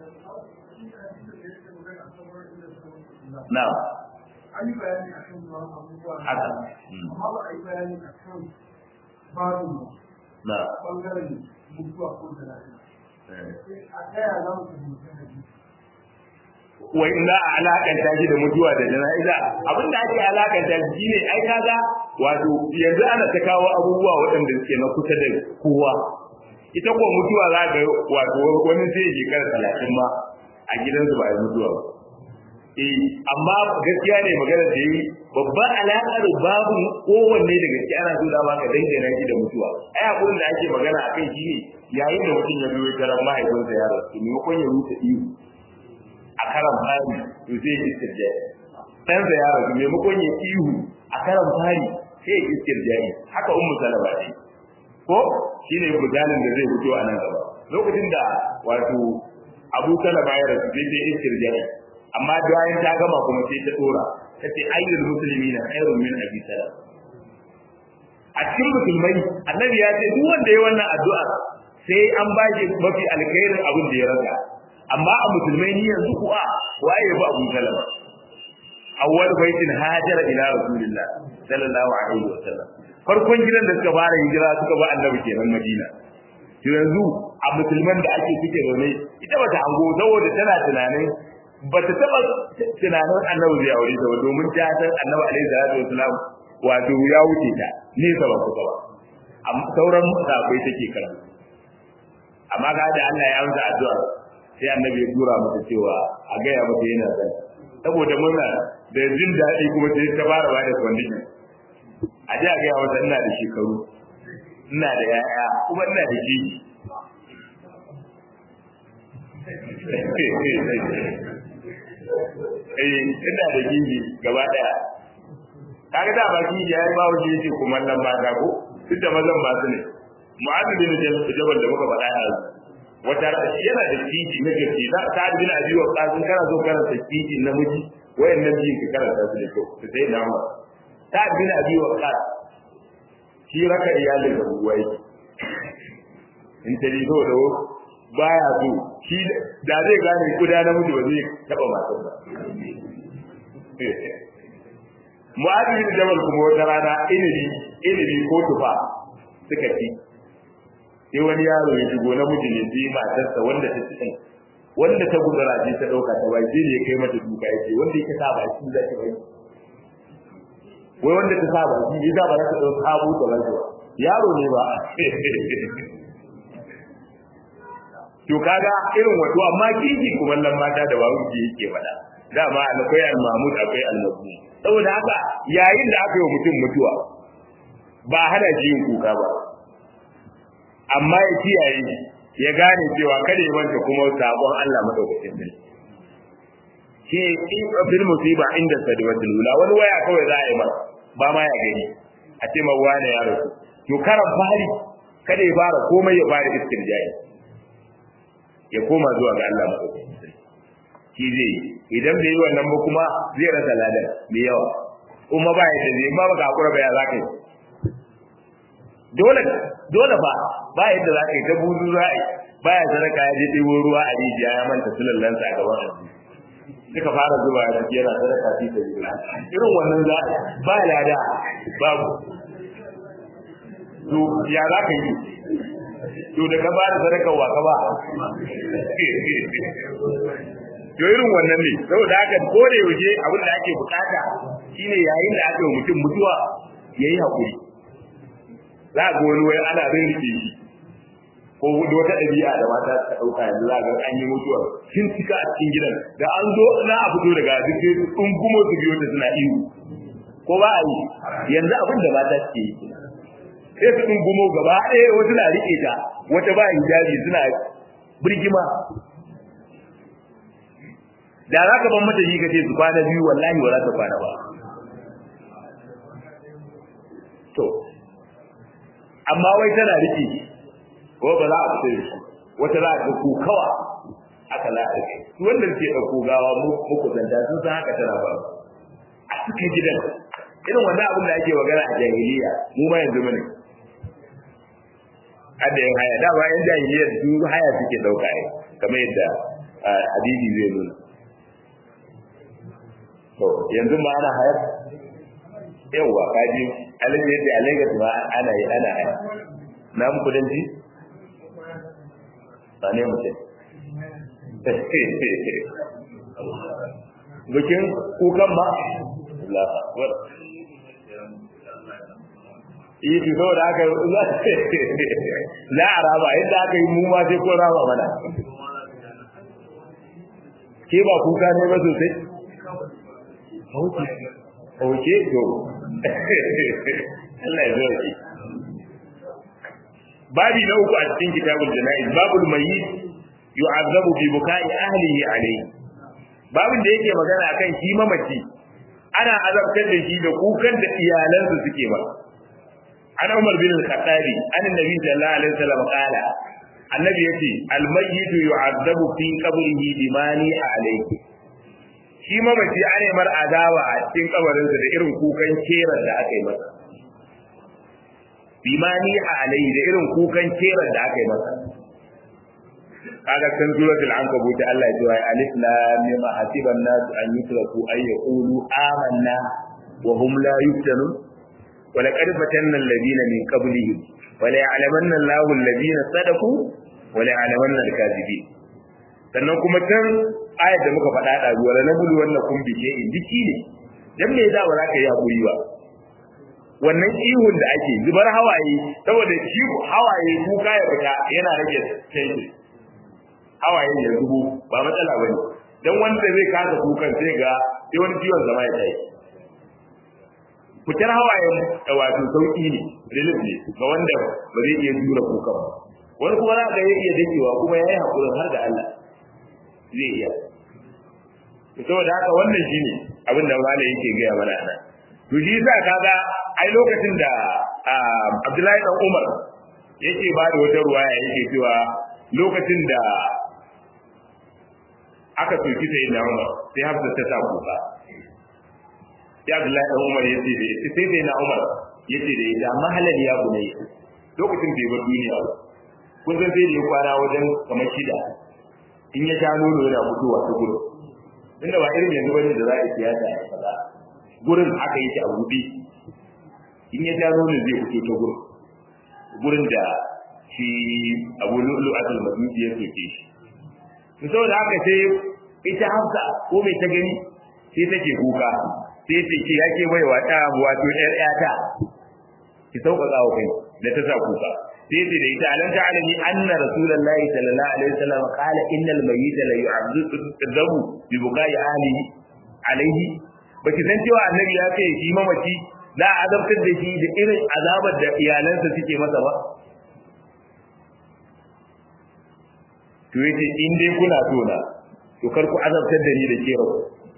na'am an yi bayani a kan abubuwa haka amma ba a yi bayani a kan barin na ɓangaren mutuwa ko da lafiya a ɗaya za mu fahimci hadisi wa in za a alakanta shi da mutuwa da jana'iza abin da ake alakanta shi ne ai kaga wato yanzu ana ta kawo abubuwa waɗanda suke na kusa da kowa ita ko mutuwa za ga wato wani zai shekara talatin ma a gidansu ba a yi mutuwa ba eh amma gaskiya ne magana da yi babban alaƙar babu kowanne daga gaskiya ana so dama ka dangana shi da mutuwa ai abin da ake magana a kai shi ne yayin da mutum ya biyo karan mahaifinsa ya rasu maimakon ya rusa iyo a karan fari to zai yi istirja ɗansa ya rasu maimakon ya ihu a karan fari sai ya istirja haka ummu salama ce ko shine misalin da zai fito a nan gaba lokacin da wato abu salama ya rasu sai ta istirja amma bayan ta gama kuma sai ta dora ta ce ayyul muslimina khairun min abi salam a cikin musulmai annabi ya ce duk wanda ya wannan addu'a sai an ba shi mafi alkhairin abin da ya rasa amma a musulmai ni yanzu kuwa waye ba Abu Salama awwal baitin hajara ila rasulillah sallallahu alaihi wasallam farkon gidan da suka fara hijira suka ba annabi kenan Madina to yanzu a musulman da ake suke zaune ita bata hango saboda tana tunanin bata taba tunanin annabi zai aure ta ba domin ta san annabi alaihi salatu wasallam wato ya wuce ta nesa ba kusa ba sauran sahabbai take karatu amma ga da Allah ya amsa addu'a sai annabi ya tura mata cewa a gaya mata yana zan saboda murna da jin daɗi kuma sai ta fara ba da condition a ji a gaya mata ina da shekaru ina da yaya kuma ina da jiji eh ina da jiji gaba daya kaga da ba jiji ya yi ba wuce yace kuma nan mata ko duk da mazan masu ne mu'adh bin jabal da muka faɗa yanzu wata yana da titi na gaske da ta bin abi wa qasim kana so karanta titi na miji wayannan biyin ka karanta su da kyau to sai na ma ta bin abi wa qas shi raka iyalin da buwai in ta rizo da baya so shi da zai gane kuda na mutu ba zai taba matar ba Mu'adh bin Jabal kuma wata rana inibi inibi ko tufa suka ci sai wani yaro ya shigo na miji ne sai matarsa wanda ta ci wanda ta gudura ce ta dauka ta bai sai ya kai mata duka yake wanda yake sa ba shi zai bai wai wanda ta sa ba shi ya za ba za ta dauka abu ta bai yaro ne ba to kaga irin wato amma kiki kuma nan mata da babu ki yake fada dama akwai al-mahmud akwai al-mazmum saboda haka yayin da aka yi mutum mutuwa ba hana shi yin kuka ba amma ya kiyaye ya gane cewa kada ya manta kuma sabon Allah madaukakin sarki shi in bil musiba inda sadiwatul ula wani waya kawai za a yi masa ba ma ya gani a ce ma wani ya rasu to karan fari kada ya fara komai ya fara istirjai ya koma zuwa ga Allah madaukakin sarki shi zai yi idan bai yi wannan ba kuma zai rasa ladan mai yawa kuma ba ya zai ba baka hakura ba ya za ka yi dole dole ba ba yadda za ka yi ta buzu za a yi ba ya sadaka ya je ɗebo ruwa a rijiya ya manta sulallansa a gaban abu suka fara zuba ya ciki yana sadaka fi ta yi irin wannan za ba lada babu to ya za ka yi to da ka ba da sadaka wa ka ba to irin wannan ne saboda haka ko da yaushe abin da ake bukata shine yayin da aka yi mutum mutuwa yayi hakuri za ga wani wai ana rinke shi ko da wata ɗabi'a da mata suka ɗauka yanzu za ga an yi mutuwa sun cika a cikin gidan da an zo na a fito daga duk sai sun gumo su biyo ta suna ihu ko ba a yi yanzu abin da mata suke yi sai su ɗin gumo gaba ɗaya wata na riƙe ta wata ba hijabi suna birgima da za ka ban mata shi ka ce su kwana biyu wallahi ba za ta kwana ba to amma wai tana rike ko ba za a fita da shi wata za a ga kokawa aka la a rike su wanda ke ɗauko gawa muku zanta sun san haka tana ba a cikin gidan irin wannan abin da ake magana a jahiliya mu ma yanzu mune hadda yin haya dama yan jahiliyar su haya suke ɗauka ne kamar yadda hadisi zai nuna to yanzu ma ana hayar yawwa kaji alin yadda alaiga ma ana yi ana haya na mu kudanci ba ne mutum bikin kukan ba yi fi saboda aka za a raba yadda aka yi mu ma sai ko raba mana ke ba kuka ne ba sosai Oke to. Allah ya zo ki. Babi na uku a cikin kitabul jana'iz babul mayyit yu'azzabu bi bukai ahlihi alayhi. Babin da yake magana akan shi mamaci ana azabtar da shi da kukan da iyalansa suke ba. An Umar bin Al-Khattabi an Nabi sallallahu alaihi wasallam qala Annabi yace al-mayyit yu'azzabu fi qabrihi bimani alayhi. shi mamaci ana mar adawa a cikin kabarinsa da irin kukan kerar da aka yi masa bimani a alai da irin kukan kerar da aka yi masa kaga kan suratul ankabut Allah ya ce alif lam mim hasiban nas an yutraku ay yaqulu amanna wa hum la yuftanun wa laqad fatanna alladhina min qablihim wa la ya'lamanna Allahu alladhina sadaqu wa la ya'lamanna al-kadhibin sannan kuma can ayar da muka faɗa da zuwa na bulu wannan kun bike in jiki ne dan me yasa ba za ka yi hakuri ba wannan ihun da ake zubar hawaye saboda shi hawaye kuka ya fita yana rage tension hawaye ya zubo ba matsala bane dan wanda zai kasa kukan sai ga sai wani ciwon zama ya tayi fitar hawayen wato sauki ne relief ne ga wanda ba zai iya jura kukan ba wani kuma za ka iya dakewa kuma ya yi hakurin har da Allah zai iya saboda haka wannan shine abin da malai yake gaya mana nan to shi yasa kaga ai lokacin da Abdullahi dan Umar yake ba da wata ruwaya yake cewa lokacin da aka soki sai na Umar sai Hafsa ta sa kuka sai Abdullahi dan Umar yace da ita sai sai na Umar yace da ita mahalal ya bunai lokacin bai bar duniya ba kun san sai da ya kwana wajen kamar shida in ya sha nono yana fitowa ta gurin inda ba irin yanzu bane da za a siyasa ya kaza gurin haka yake a buɗe in ya sha nono zai fito ta gurin gurin da shi Abu Lu'lu Abdul Majid ya soke shi to saboda haka sai ita Hafsa ko mai ta gani sai take kuka sai ce ki yake bai wa ta wato ƴar ƴata ki sauƙaƙa wa kai da ta sa kuka sai ce da ita alam ta'alami anna rasulullahi sallallahu alaihi wasallam qala innal mayyita la yu'adhabu bi bukai ahlihi alaihi baki san cewa annabi ya ce shi mamaci za a azabtar da shi da irin azabar da iyalansa suke masa ba to yace in dai kuna so na to kar ku azabtar da ni da ke rabu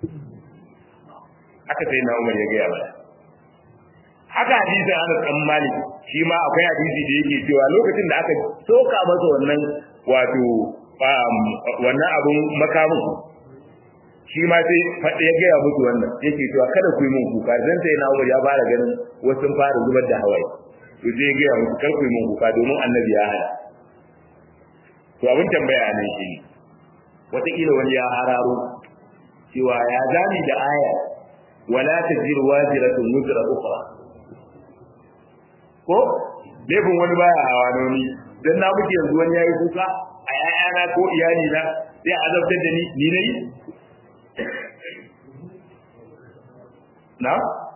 haka sai na Umar ya gaya mana haka hadisin Anas dan Malik shi ma akwai hadisi da yake cewa lokacin da aka soka masa wannan wato wannan abun makamin shi ma sai faɗi ya gaya musu wannan yake cewa kada ku yi mun kuka dan sai na Umar ya fara ganin wasu fara zubar da hawaye to sai ya gaya musu kar ku yi mun kuka domin annabi ya hana to abin tambaya ne shi ne wataƙila wani ya hararo cewa ya zami da aya wala taziru waziratun wuzra ukhra ko laifin wani baya hawa noni dan na muke yanzu wani yayi kuka a yayana ko iyali na sai a azabtar da ni ni nayi na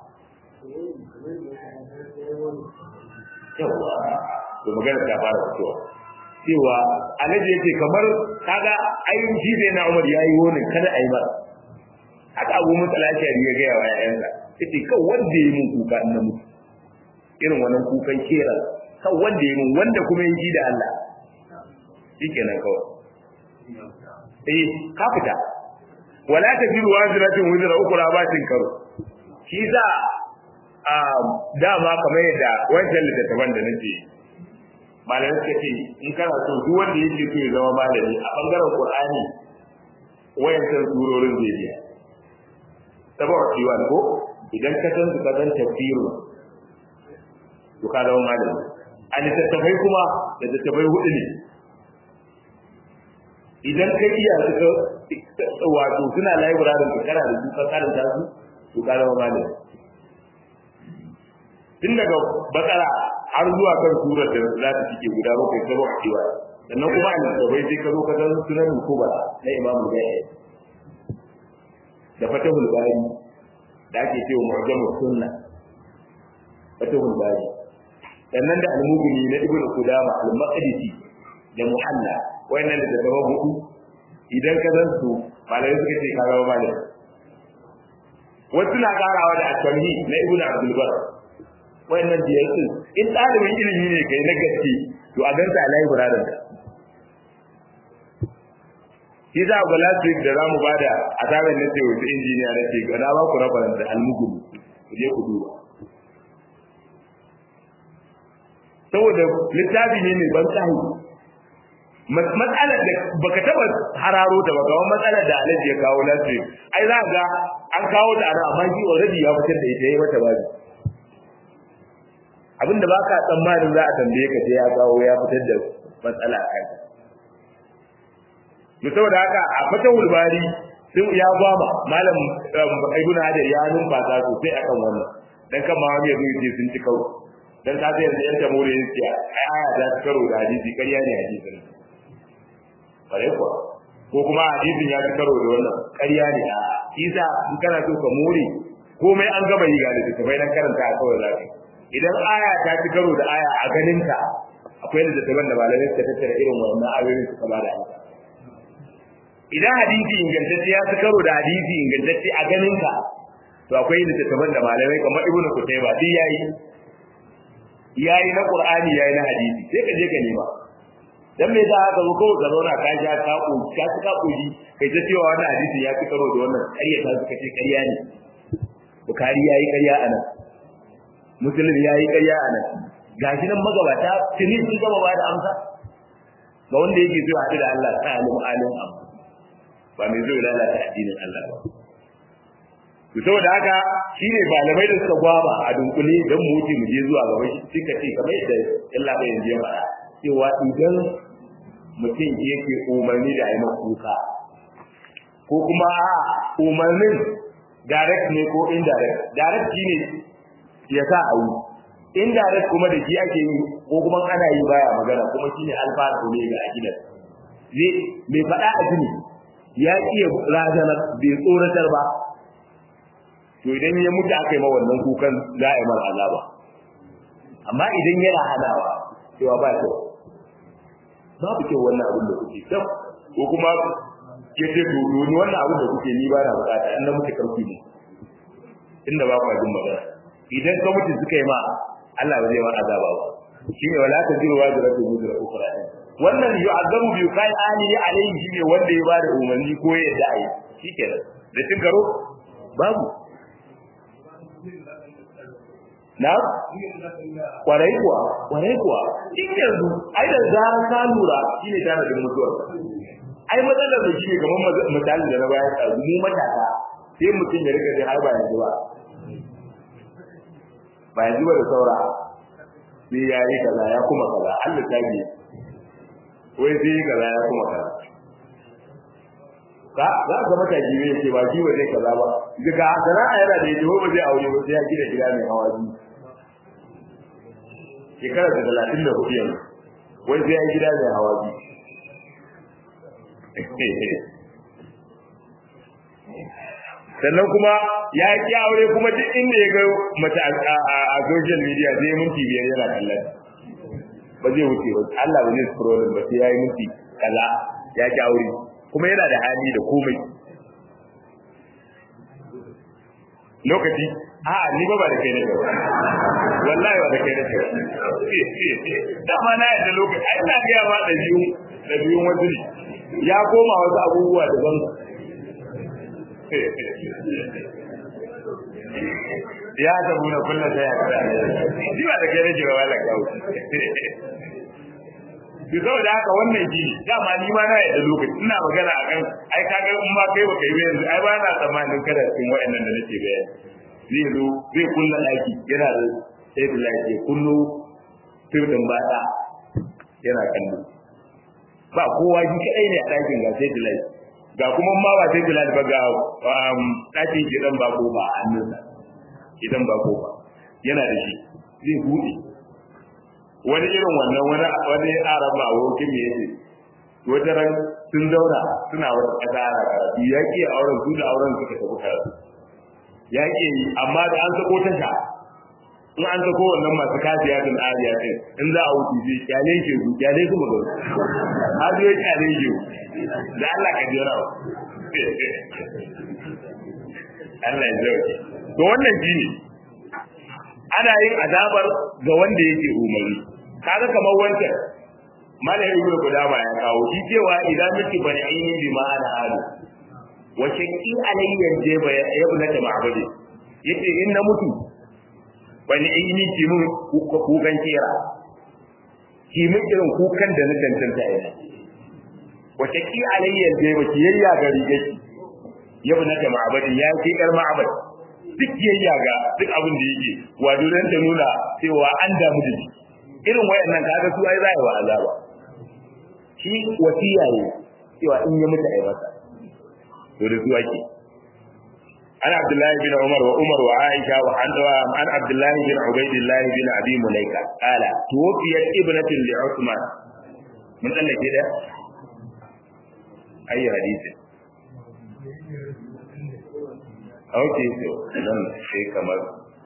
yawa to magana ta fara fitowa cewa alaji yake kamar kaga ayin shi zai na umar yayi wani kada ayi ba haka abu mutsalaci ya ga yawa yayansa yace kan wanda yi mun kuka in na mutu irin wannan kukan kera kan wanda yi mun wanda kuma yi da Allah shikenan kawai eh ka fita wala tajiru waziratin wizra ukra batin karo shi za a dama kamar yadda wancan littattafan da nake malamai suka ce in kana so duk wanda yake so ya zama malami a bangaren qur'ani wayancan surorin zai biya saboda kiwan ko idan ka san su ka san tafsiru to ka zama malami a littattafai kuma da littattafai hudu ne idan ka iya suka wato suna library ka kana da su ka karanta su to ka zama malami tun daga bakara har zuwa kan surar da za ta cike guda bakwai ta bakwai cewa sannan kuma a littattafai sai ka zo ka san sunan kuba na imamu gaya da fatahul bari da ake cewa mu'jamu sunna fatahul bari sannan da al-mughni na ibnu qudama al-maqdisi da muhalla wayannan da daga hudu idan ka san su malai suka ce ka zama malai wasu na karawa da at-tamhi na ibnu abdul bar wayannan biyar din in dalibin ilimi ne kai na gaske to a ganta alai buradan ka shi za ga last week da zamu bada a tsarin na ce wasu injiniya na ce na ba ku rabaran da almugulu ku je ku duba saboda littafi ne mai ban tsari matsalar da baka taba hararo ta ba kawai matsalar da alaji ya kawo last week ai za ga an kawo ta ana amma shi already ya fitar da ita ya mata babu abinda baka tsammanin za a tambaye ka sai ya kawo ya fitar da matsala a kai to saboda haka a fatahul bari sun ya gwama malam ibn hajar ya numfasa sosai akan wannan dan kan ma wani yazo yace sun ci karo dan ka sai yanzu yan tamore yake ai aya ta ci karo da hadisi ƙarya ne hadisin bare kuwa ko kuma hadisin ya ci karo da wannan ƙarya ne a isa in kana so ka more komai an gama yi ga da bai dan karanta a kawai zaka idan aya ta ci karo da aya a ganin ka akwai da daban da malamai suka tattara irin wannan ayoyin suka ba da amsa idan hadisi ingantacce ya ci karo da hadisi ingantacce a ganin ka to akwai littattafan da malamai kamar ibnu kutayba duk yayi yayi na qur'ani yayi na hadisi sai ka je ka nema dan me za ka zo kawai ka zauna ka ja ka ko ka ci ka koji kai ta cewa wannan hadisi ya ci karo da wannan ƙarya ta suka ce ƙarya ne bukari yayi ƙarya anan muslim yayi ƙarya anan gashi nan magabata tuni sun gaba ba da amsa ga wanda yake so haɗu da Allah ta alim alim abu ba mai zo lalata addinin Allah ba to saboda haka shine malamai da suka gwaba a dunkule dan mu wuce mu je zuwa gaba shi suka ce kamar yadda Allah bai yanzu ya faɗa cewa idan mutum yake umarni da ayi kuka ko kuma a umarnin direct ne ko indirect direct shine ya sa a yi indirect kuma da shi ake yi ko kuma ana yi baya magana kuma shine alfanu ne ga akidan zai mai faɗa a jini ya iya razanar bai tsoratar ba to idan ya mutu aka yi ma wannan kukan za a yi mara azaba amma idan yana hanawa cewa ba kyau babu kyau wannan abin da kuke kyau ko kuma ke ce to ni wannan abin da kuke ni ba na bukata in na mutu karfi ne inda ba kwa jin magana idan ka mutu suka yi ma Allah ba zai ma azaba ba shine wala ta jiru wa da rabbi mudra ukhra wannan yu'azzabu bi kai ali alayhi shine wanda ya bada umarni ko ya da ai shikenan da cin karo babu na kwarai kuwa kwarai kuwa in yanzu ai da zarar ka lura shine tana da mutuwar ai matsalar da shine kamar misali da na bayar da mu matasa sai mutum ya rika har ba yanzu ba ba yanzu ba da saura sai ya yi kaza ya kuma kaza Allah ta biye wai sai yi kaza ya kuma kaza ka za ka mata jiwe ce ba jiwa zai kaza ba daga sana'a yana da yaji ba zai aure ba sai ya gina gida mai hawa biyu shekara da talatin da hudu yanzu wai sai ya yi gida mai hawa biyu sannan kuma ya ki aure kuma duk inda ya ga mace a social media zai minti biyar yana kallon ba zai wuce ba Allah ba zai scrolling ba sai ya yi minti kaza ya ki aure kuma yana da hali da komai lokaci a ni ba ba da kai nake wallahi ba da kai nake dama na yadda lokaci ai ina ga ma da biyu da biyun wasu ne ya koma wasu abubuwa daban ya ta muna kulla sai ya kada shi ba da kai nake ba wala kawo bi saboda haka wannan shi dama ni ma na yadda lokaci ina magana akan ai kaga in ma kai baka yi yanzu ai ba na tsammanin kada cikin wayannan da nake bayani zai zo zai kulla daki yana da sai da lafiya kullu tirdin bada yana kallo ba kowa shi kadai ne a dakin ga sai da lafiya ga kuma ma ba sai da lafiya ba ga dakin gidan ba ko ba hannunsa idan ba ko ba yana da shi zai bude wani irin wannan wani wani arab ma abokin me yake wata ran sun zauna suna wata kasa ana karatu ya ke auren su da auren suka tafi karatu ya ke yi amma da an sako tasha in an sako wannan masu kafiya din ariya din in za a wuce sai kyale ke su kyale su magana har zai kyale ke da Allah ka jira Allah ya zauke to wannan shine ana yin azabar ga wanda yake umarni kaga kamar wancan malai ibnu qudama ya kawo shi cewa idan miki bani ainihin bi ma'ana halu wa shakki alayya jaba ya ibn ta ma'budi yace in na mutu bani ainihi ki mun kukan kira ki mun irin kukan da na tantanta ina wa shakki alayya jaba ki yayya ga rigaki ya ibn ta ma'budi ya ki yar ma'budi duk yayya ga duk abin da yake wato dan ta nuna cewa an damu da shi irin wayannan kaga su ai za wa azaba shi wasiya ne cewa in ya mutu ai masa to da su ake an abdullahi bin umar wa umar wa aisha wa an an abdullahi bin ubaidillah bin abi mulaika qala tuwfiyat ibnatin li usman mun tsallake da ayi hadisi Okay, so dan sai kamar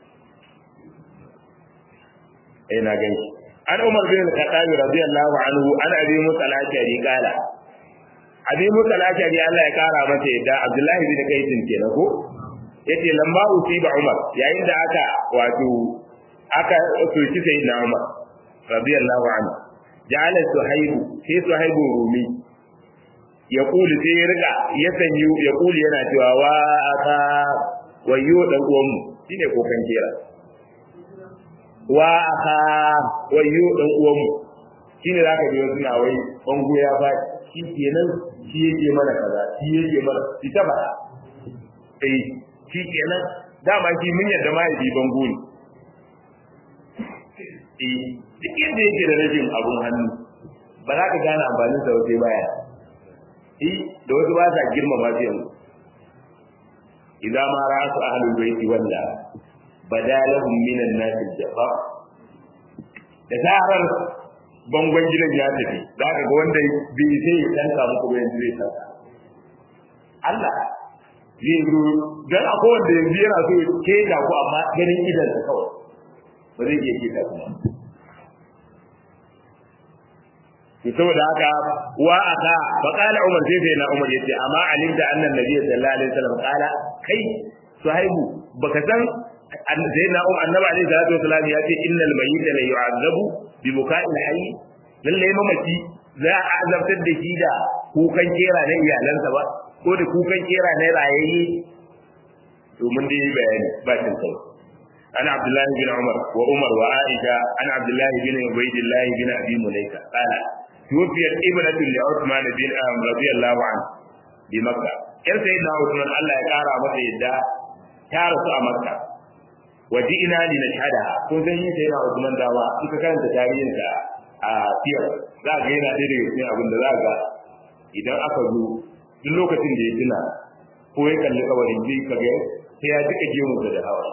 eh na gani an Umar bin Khattab radiyallahu anhu an Abi Musa al-Ashari kala Abi Musa al-Ashari Allah ya kara masa yadda Abdullah bin Qais kenan ko yace lamba usiba Umar yayin da aka wato aka soki sayyidina Umar radiyallahu anhu ja'ala suhaibu sai suhaibu rumi ya kuli sai ya riga ya sanyu ya kuli yana cewa wa aka wayo dan uwanmu shine kokan kera wa aka wayo dan uwanmu shine zaka ji wasu na wai bango ya ba shi kenan shi yake mana kaza shi yake mana shi ta ba eh shi kenan dama shi mun yadda ma ya bi bango ne eh duk inda yake da rashin abun hannu ba za ka gane amfanin sa wace baya eh da wasu ba sa girmama shi yanzu idza ma ra'atu ahlul baiti walla badalahum minan nas al-jabbar da zarar bangon gidan ya tafi za ka ga wanda bai sai ya tanka muku bayan zai tanka Allah zai zo dan akwai wanda yanzu yana so ya keda ku amma ganin idan sa kawai ba zai iya keda kuma to saboda haka wa aka fa qala umar sai sai na umar yace amma alimta anna nabiy sallallahu alaihi wasallam qala kai suhaibu baka san sai na umar annabi alaihi salatu wasallam yace innal mayyita la yu'azzabu bi buka'il hayy lalle mamaci za a azabtar da shi da kukan kera na iyalansa ba ko da kukan kera na rayayye to mun dai bayani ba cin kai أنا عبد الله بن عمر وعمر وعائشة أنا عبد الله بن عبيد الله بن أبي مليكة قال توفيت ابنة لعثمان بن أم رضي الله عنه بمكة كان سيدنا عثمان الله يقارى متى يدى تارس مكة وجئنا لنشهدها كن سيدنا سيدنا عثمان داوا إذا كانت تاريخا a fiyar za ga yana ɗaya daga cikin abin da za ga idan aka zo duk lokacin da ya tuna ko ya kalli kabarin zai kaga sai ya jika jimu da hawa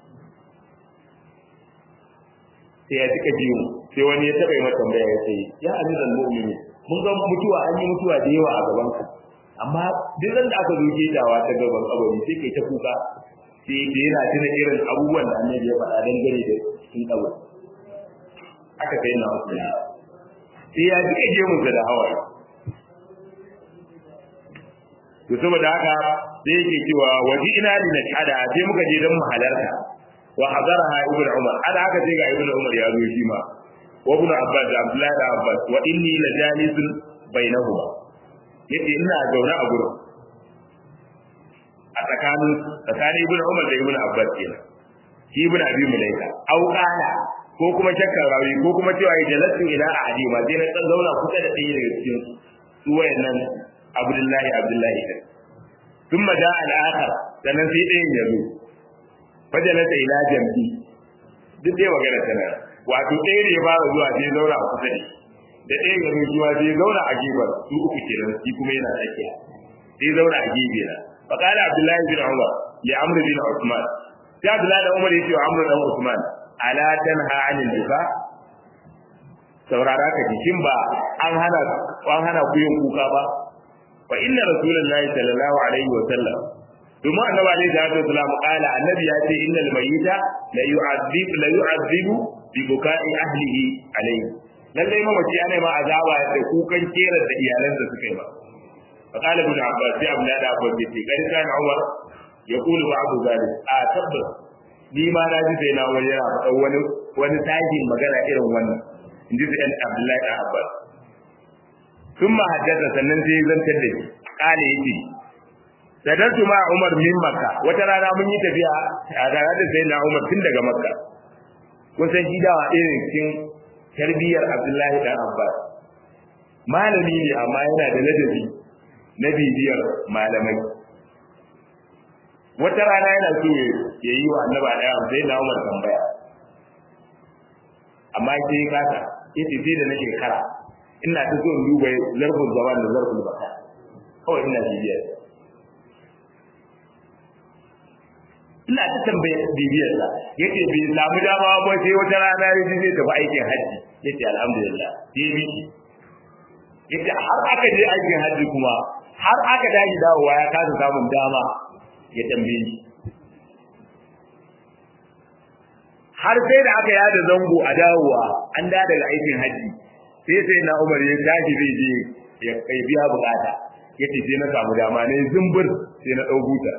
sai ya jika jimu sai wani ya taɓa yi mata tambaya ya ce ya amiran mu'mini mun ga mutuwa an yi mutuwa da yawa a gaban ka amma duk da aka zo dawa ta gaban kabari sai kai ta kuka sai da yana tuna irin abubuwan da annabi ya faɗa dangane da cikin kabari aka kai na wasu sai ya jika jimu da hawaye to saboda haka sai yake cewa waji ina li nashhada sai muka je dan mu halarta wa hadaraha ibnu umar ana haka sai ga ibnu umar ya zo shi ma wa ibnu abbas da abdullahi da abbas wa inni la jalisun bainahuma yace ina zaune a gurin a tsakanin tsakanin ibnu umar da ibnu abbas kenan shi ibnu abi mulaika au qala ko kuma shakkar rawi ko kuma cewa ya jalasu ila ahadi ma sai na dan zauna kusa da ɗaya daga cikin su wayannan abdullahi abdullahi din ثم جاء الآخر sannan sai ɗayan ya zo fajalasa ila jambi duk dai magana tana wato ɗaya da ya fara zuwa sai zauna a kusa da ɗaya ya zo zuwa sai zauna a gefen su uku kenan shi kuma yana tsakiya sai zauna a gefe na fa qala abdullahi bin umar li amr bin usman sai abdullahi bin umar yace wa amr bin usman ala tanha anil buka saurara ka jikin ba an hana an hana ku yin kuka ba fa inna rasulullahi sallallahu alaihi wa sallam domin annabi alaihi salatu wasallam qala annabi ya ce innal mayyita la yu'adhib la yu'adhibu bi buka'i ahlihi alaihi lalle mamaci ana ma azaba da kukan kera da iyalansa suka yi ba fa qala ibn abbas sai abla da abbas ce kai kan umar yaqulu ba'du zalik a tabbas ni ma na ji sai na wani yana faɗa wani wani tajin magana irin wannan inji sai abdullahi da abbas sun ma haddasa sannan sai ya zantar da shi kale yake sadartu ma umar min makka wata rana mun yi tafiya a tare da sai na umar tun daga makka kun san shi dawa irin cikin tarbiyyar abdullahi dan abbas malami ne amma yana da ladabi na bibiyar malamai wata rana yana so ya yi wa annaba daya sai na umar tambaya amma sai ya kasa yace sai da nake kara ina ta so in duba zarfin zaman da zarfin baka kawai ina bibiyar ina ta tambaye bibiyar sa yace bai samu dama ba sai wata rana ya ji zai tafi aikin haji yace alhamdulillah sai miki yace har aka je aikin haji kuma har aka daji dawowa ya kasa samun dama ya tambaye ni har sai da aka yada zango a dawowa an da daga aikin haji sai sai na Umar ya tashi zai je ya kai biya bukata yace sai na samu dama ne zumbur sai na dau buta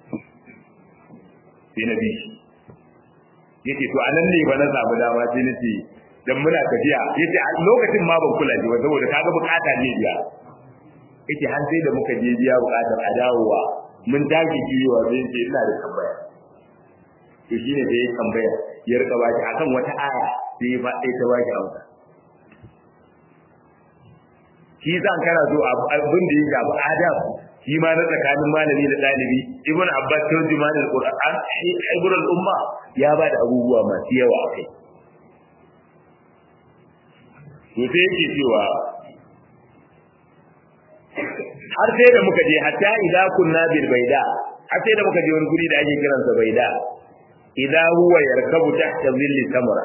sai na bi shi yace to anan ne ba na samu dama sai na ce dan muna tafiya yace a lokacin ma ban kula ji ba saboda kaga bukata ne biya yace har sai da muka je biya bukatar a dawowa mun tashi kiyowa sai ce ina da tambaya to shine da ya tambaya ya rika baki akan wata aya sai ya faɗe ta baki amsa shi zan kana so abin da ya shafi adab shi ma na tsakanin malami da ɗalibi ibn abbas turjuman alquran ibn al-umma ya ba da abubuwa masu yawa a kai to sai yake cewa har sai da muka je hatta idza kunna bil baida har sai da muka je wani guri da ake kiransa baida idza huwa yarkabu tahta zilli samra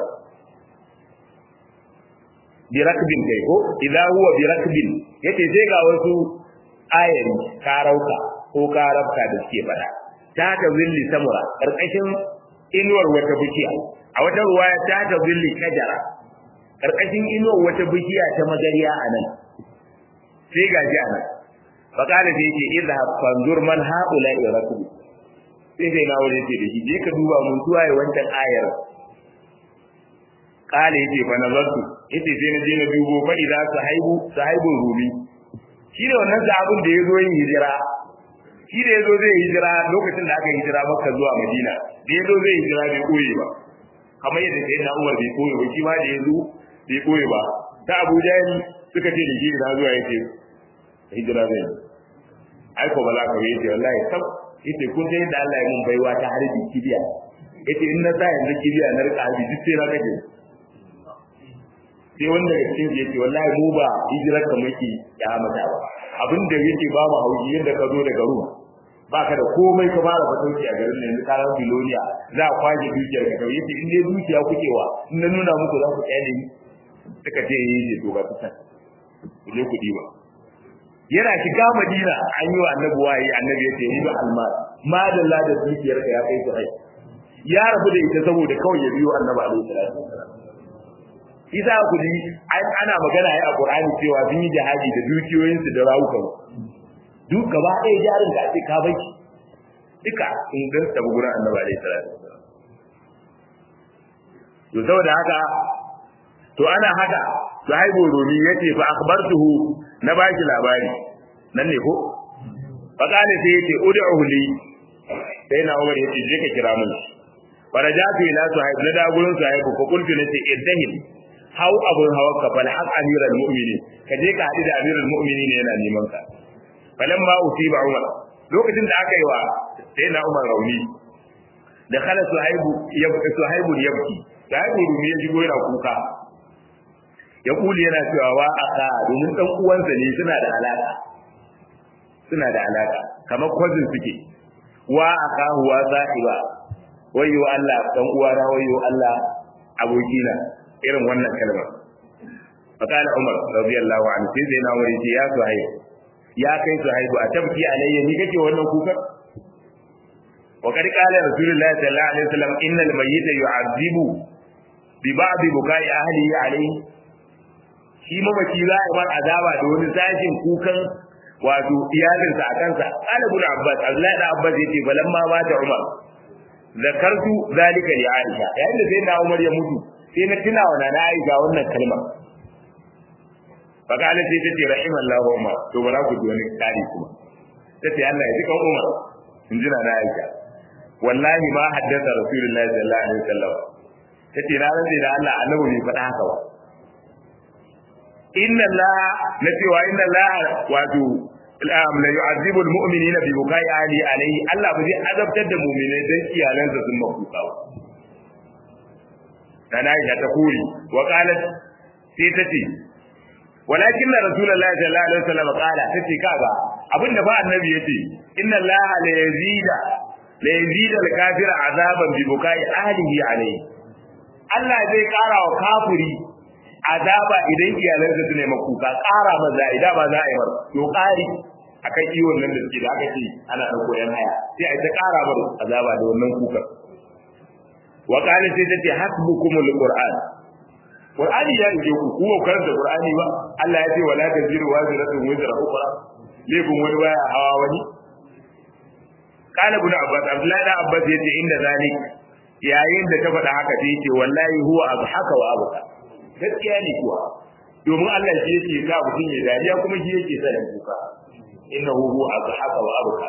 bi rakbin kai ko idza huwa bi rakbin yace sai ga wasu ayari karauka ko karabka da suke fada ta ta zilli samra karkashin inuwar wata bishiya a wata ruwaya ta ta zilli kajara karkashin inuwar wata bishiya ta magariya anan sai gaji anan faƙada da yake idha fanzur man haula irakbu sai sai na wani ce da shi je ka duba mun zuwa ya wancan ayar kale yace fa nazartu yace sai na je na dubo fa idza sahibu sahibun rumi shi ne wannan sahabin da yazo yin hijira shi da yazo zai hijira lokacin da aka hijira Makka zuwa Madina da yazo zai hijira bai koyi ba kamar yadda sai na Umar bai koyi ba shi ma da yazo bai koyi ba ta Abu Jahl suka ce da shi na zuwa yace hijira zai ai ko ba za ka yi wallahi sab yace kun sai da Allah ya mun baiwa ta harbi kibiya yace in na sa yanzu kibiya na rika harbi duk sai na kake sai wanda daga cikin yace wallahi mu ba hijirar ka muke ya mata ba abin da yake ba mu hauji yadda ka zo daga ruwa baka da komai ka fara fatauci a garin yanzu ka ran biloniya za a kwaje dukiyar ka kawai yace in dai dukiya kuke wa in na nuna muku za ku kyale ni suka ce yi to ga ta ku je ku diba yana shiga madina an yi wa annabi wayi annabi ya ce ni ba almar ma da la da dukiyar ka ya kai su hai ya rabu da ita saboda kawai ya biyo annabi alaihi salatu wasalam isa ku ji ana magana ya a qur'ani cewa sun yi jihadi da dukiyoyin su da rawukan duk gaba ɗaya jarin da ake ka bai duka in dan tabu gurin annabi alaihi salatu wasalam to saboda haka to ana haka sahibu rumi yace fa akhbartuhu na baki labari nan ne ko fa kana sai yace ud'uhu li sai na umar yace je ka kira mun farajatu ila sahib na da gurin sahib ko kuntu nace iddahil hau abun hawa ka fal haq amiral mu'minin ka je ka hadu da amiral mu'minin yana neman ka falamma usiba umar lokacin da aka yi wa sai na umar rauni da khala suhaibu yabki suhaibu yabki sahibu rumi ya shigo yana kuka ya kuli yana cewa wa aka domin dan uwansa ne suna da alaka suna da alaka kamar cousin suke wa aka huwa sahiba wayyo Allah dan uwana wayyo Allah abokina irin wannan kalmar fakala Umar radiyallahu anhu sai zai na wuri ya suhaib ya kai suhaibu a tabki alayya ni kake wannan kuka وقد قال رسول الله صلى الله عليه وسلم إن الميت يعذب ببعض بكاء أهله عليه shi mamaci za a bar azaba da wani sashin kukan wato iyalinsa a kansa qala ibn abbas abdullahi da abbas yace falamma mata umar zakartu zalika li aisha yayin da sai na umar ya mutu sai na tuna wa nana aisha wannan kalma fakala sai tace rahimallahu umar to bara ku ji wani kari kuma tace Allah ya jika umar in ji nana aisha wallahi ma haddatha rasulullahi sallallahu alaihi wasallam tace na rantsi da Allah annabi bai faɗa haka ba inna Allah na cewa inna Allah wato am la yu'adhibu al-mu'minina bi bukai ali alayhi Allah ba zai azabtar da mu'minai dan iyalansa sun makuka ba dan Aisha ta kuri wa qalat sai ta ce walakin rasulullahi sallallahu alaihi wasallam qala tace kaga abinda ba annabi yace inna Allah la yazida la yazida al-kafira azaban bi bukai ahlihi alayhi Allah zai kara wa kafiri azaba idan iyalansa su ne makuka ƙara maza idan ba za a yi mar to ƙari akan iwon nan da suke da aka ce ana ɗauko yan haya sai a ta ƙara mar azaba da wannan kuka wa qala sai ta ce hasbukumul qur'an qur'ani ya ije ku kuma karanta qur'ani ba Allah ya ce wala taziru waziratun wizra ukhra laifin wani baya hawa wani qala ibn abbas abdullahi da abbas yace inda zalik yayin da ta faɗa haka sai ce wallahi huwa abhaka wa abka gaskiya ne kuwa domin Allah shi yake sa mutum ya dariya kuma shi yake sa ya kuka innahu huwa azhaka wa abka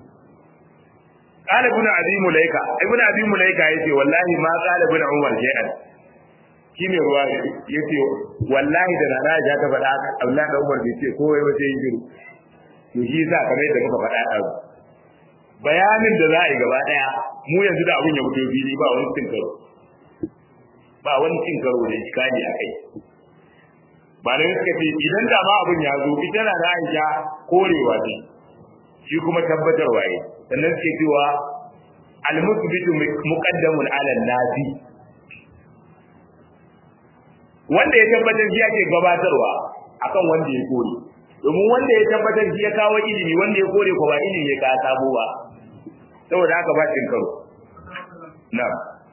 qala ibn abi mulaika ibn abi mulaika yace wallahi ma qala ibn umar shay'an shi ne ruwa yace wallahi da rana ja ta faɗa haka Allah da Umar bai ce komai ba sai yin to shi yasa kamar yadda muka faɗa a bayanin da za a yi gaba daya mu yanzu da abun ya fito fili ba wani cin karo ba wani cin karo da iskani a kai ba da suka ce idan da ma abun ya zo ita na da Aisha korewa ce shi kuma tabbatarwa ne sannan suke cewa al-musbitu muqaddamun ala nafi wanda ya tabbatar shi ake gabatarwa akan wanda ya kore domin wanda ya tabbatar shi ya kawo ilimi wanda ya kore ko ba ilimi ya ka sabo ba saboda haka ba cin karo na'am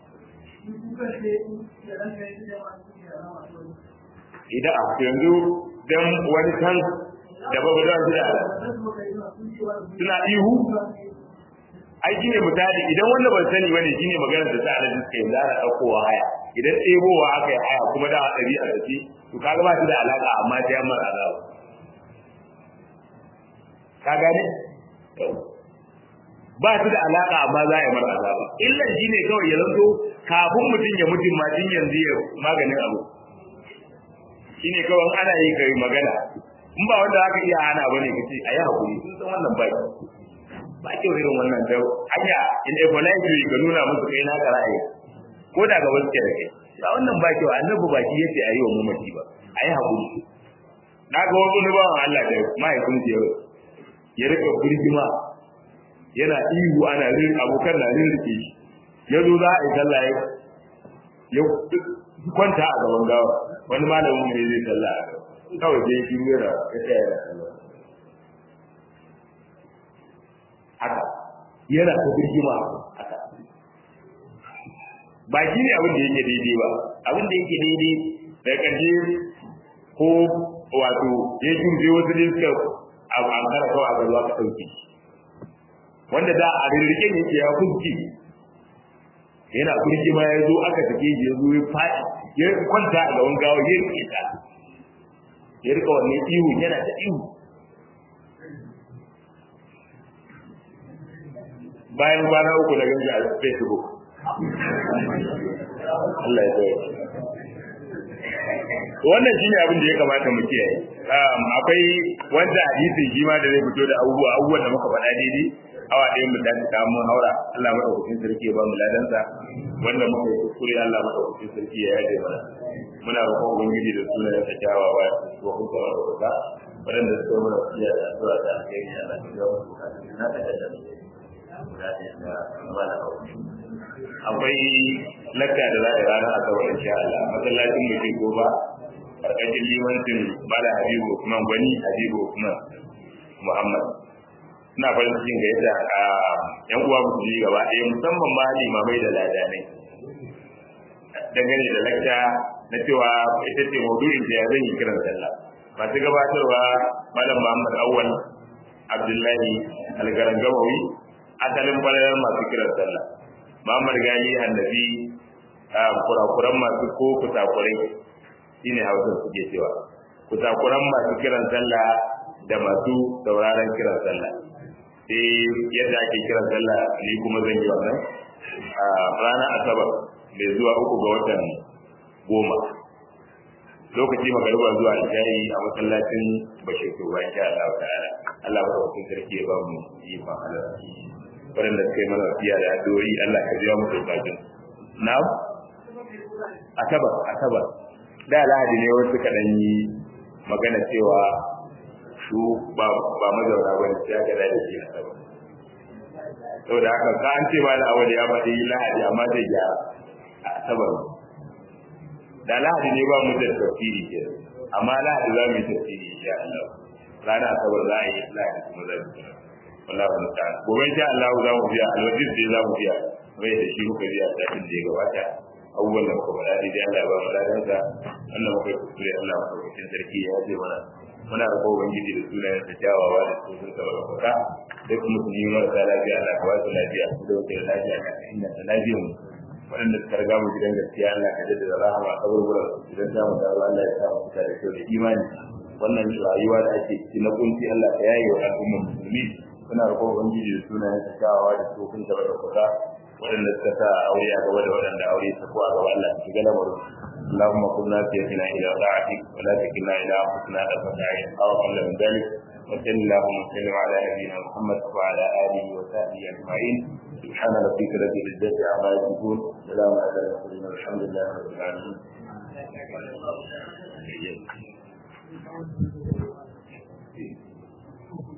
idan a yanzu dan wani kan da babu da su da suna ihu ai shine misali idan wanda ban sani bane shine maganar da ta alaji suka yi zara daukowa haya idan ɗebowa aka yi haya kuma da ɗari a tafi to kaga ba shi da alaka amma ta yamma azaba ka gane ba su da alaka amma za a yi mara azaba illan shine kawai ya zanto kafin mutum ya mutum ma tun yanzu ya maganin abu shine kawai ana yi kai magana in ba wanda aka iya hana bane kace ayi hakuri sun san wannan ba ba kyau irin wannan da hanya in a polite ka nuna musu kai na ka ra'ayi ko da ga wasu da kai ba wannan ba kyau annabi ba shi yace ayi wa mamaci ba ayi hakuri na ga wani ne bawan Allah da mahaifin ya ya rika birgima yana ihu ana rin abokan na rin rike shi ya zo za a yi sallah ya kwanta a gaban gawa wani malamin ne zai sallah a gaba kawai sai shi yana ya tsaya yana sallah haka yana ta birgima haka ba shi ne abin da yake daidai ba abin da yake daidai da ƙarshe ko wato ya shirye wasu ne suka an kara kawai a garuwa ka ɗauke wanda da a rirrike ne yake ya kunci yana kurki ma ya zo aka take shi ya zo ya faɗi ya kwanta a gaban gawa ya rike ta ya rika wannan ihu yana ta ihu bayan kwana uku na ganji a facebook Allah ya tsaye wannan shine abin da ya kamata mu kiyaye akwai wanda hadisi shi ma da zai fito da abubuwa abubuwan da muka faɗa daidai awa ɗaya mu dace ta mun haura Allah madaukakin sarki ya ba mu ladansa wanda muka yi kuskure Allah madaukakin sarki ya yaje mana muna roƙon ubangiji da sunayen sa kyawawa ko kuma da wata waɗanda suka mana fiye da addu'a da alheri Allah ya ba mu na da da akwai lakka da za a yi ranar asabar insha Allah masallacin mutum goba karkashin limancin Bala Habibu Usman Gwani Habibu Usman Muhammad ina farin cikin ga yadda yan uwa musulmi gaba ɗaya musamman ma limamai da ladanai dangane da lakta na cewa ita ce maudu'in da ya zan yi kiran sallah masu gabatarwa malam Muhammad Awwal Abdullahi Algarangamawi asalin falalar masu kiran sallah Muhammad Gali Annabi kurakuran masu ko kusakurai shine hausa suke cewa kusakuran masu kiran sallah da masu sauraron kiran sallah sai yadda ake kiran sallah ni kuma zan yi wannan a ranar asabar mai zuwa uku ga watan goma lokaci magariba zuwa isha'i a masallacin bashir to ba insha Allah ta'ala Allah ba ta sarki ya ba mu yi fa halal waɗanda suka yi mana fiya da addu'o'i Allah ka biya musu bukatun na'am asabar asabar da lahadi ne wasu kaɗan yi magana cewa su ba ba mazauna ba ne ya gada da shi asabar saboda haka ka an ce ma da awali ya faɗi lahadi amma zai gyara a asabar da lahadi ne ba mu da tafsiri ke amma lahadi za mu yi tafsiri insha Allah ranar asabar za a yi lahadi kuma za mu yi wallahu musta'an gobe insha Allah za mu biya alwajin da za mu biya mai da shi muka biya satin da ya gabata abubuwan da muka faɗa dai Allah ya ba mu ladansa wannan muka yi kuskure Allah mu ɗaukakin sarki ya ce mana muna da kowa ubangiji da sunayen sa kyawawa da sun sa wala kuka duk musulmi marasa lafiya Allah ka ba su lafiya da wata lafiya ka inganta lafiyar mu waɗanda suka riga mu gidan gaskiya Allah ka jaddada rahama a kaburburan idan za mu dawo Allah ya sa mu fita da kyau da imani wannan rayuwa da ake ciki na kunci Allah ka yaye wa al'ummar musulmi suna roƙon ubangiji da sunayen sa kyawawa da tsofin sa da kuka waɗanda suka sa aure a gaba da waɗanda aure ta ko a gaba Allah ka shiga lamarin اللهم كن ناسيتنا الى طاعتك ولا تكلنا الى انفسنا طرفة عين او اقل من ذلك وصل اللهم وسلم على نبينا محمد وعلى اله وصحبه اجمعين سبحان ربك رب العزه عما يصفون سلام على المرسلين والحمد لله رب العالمين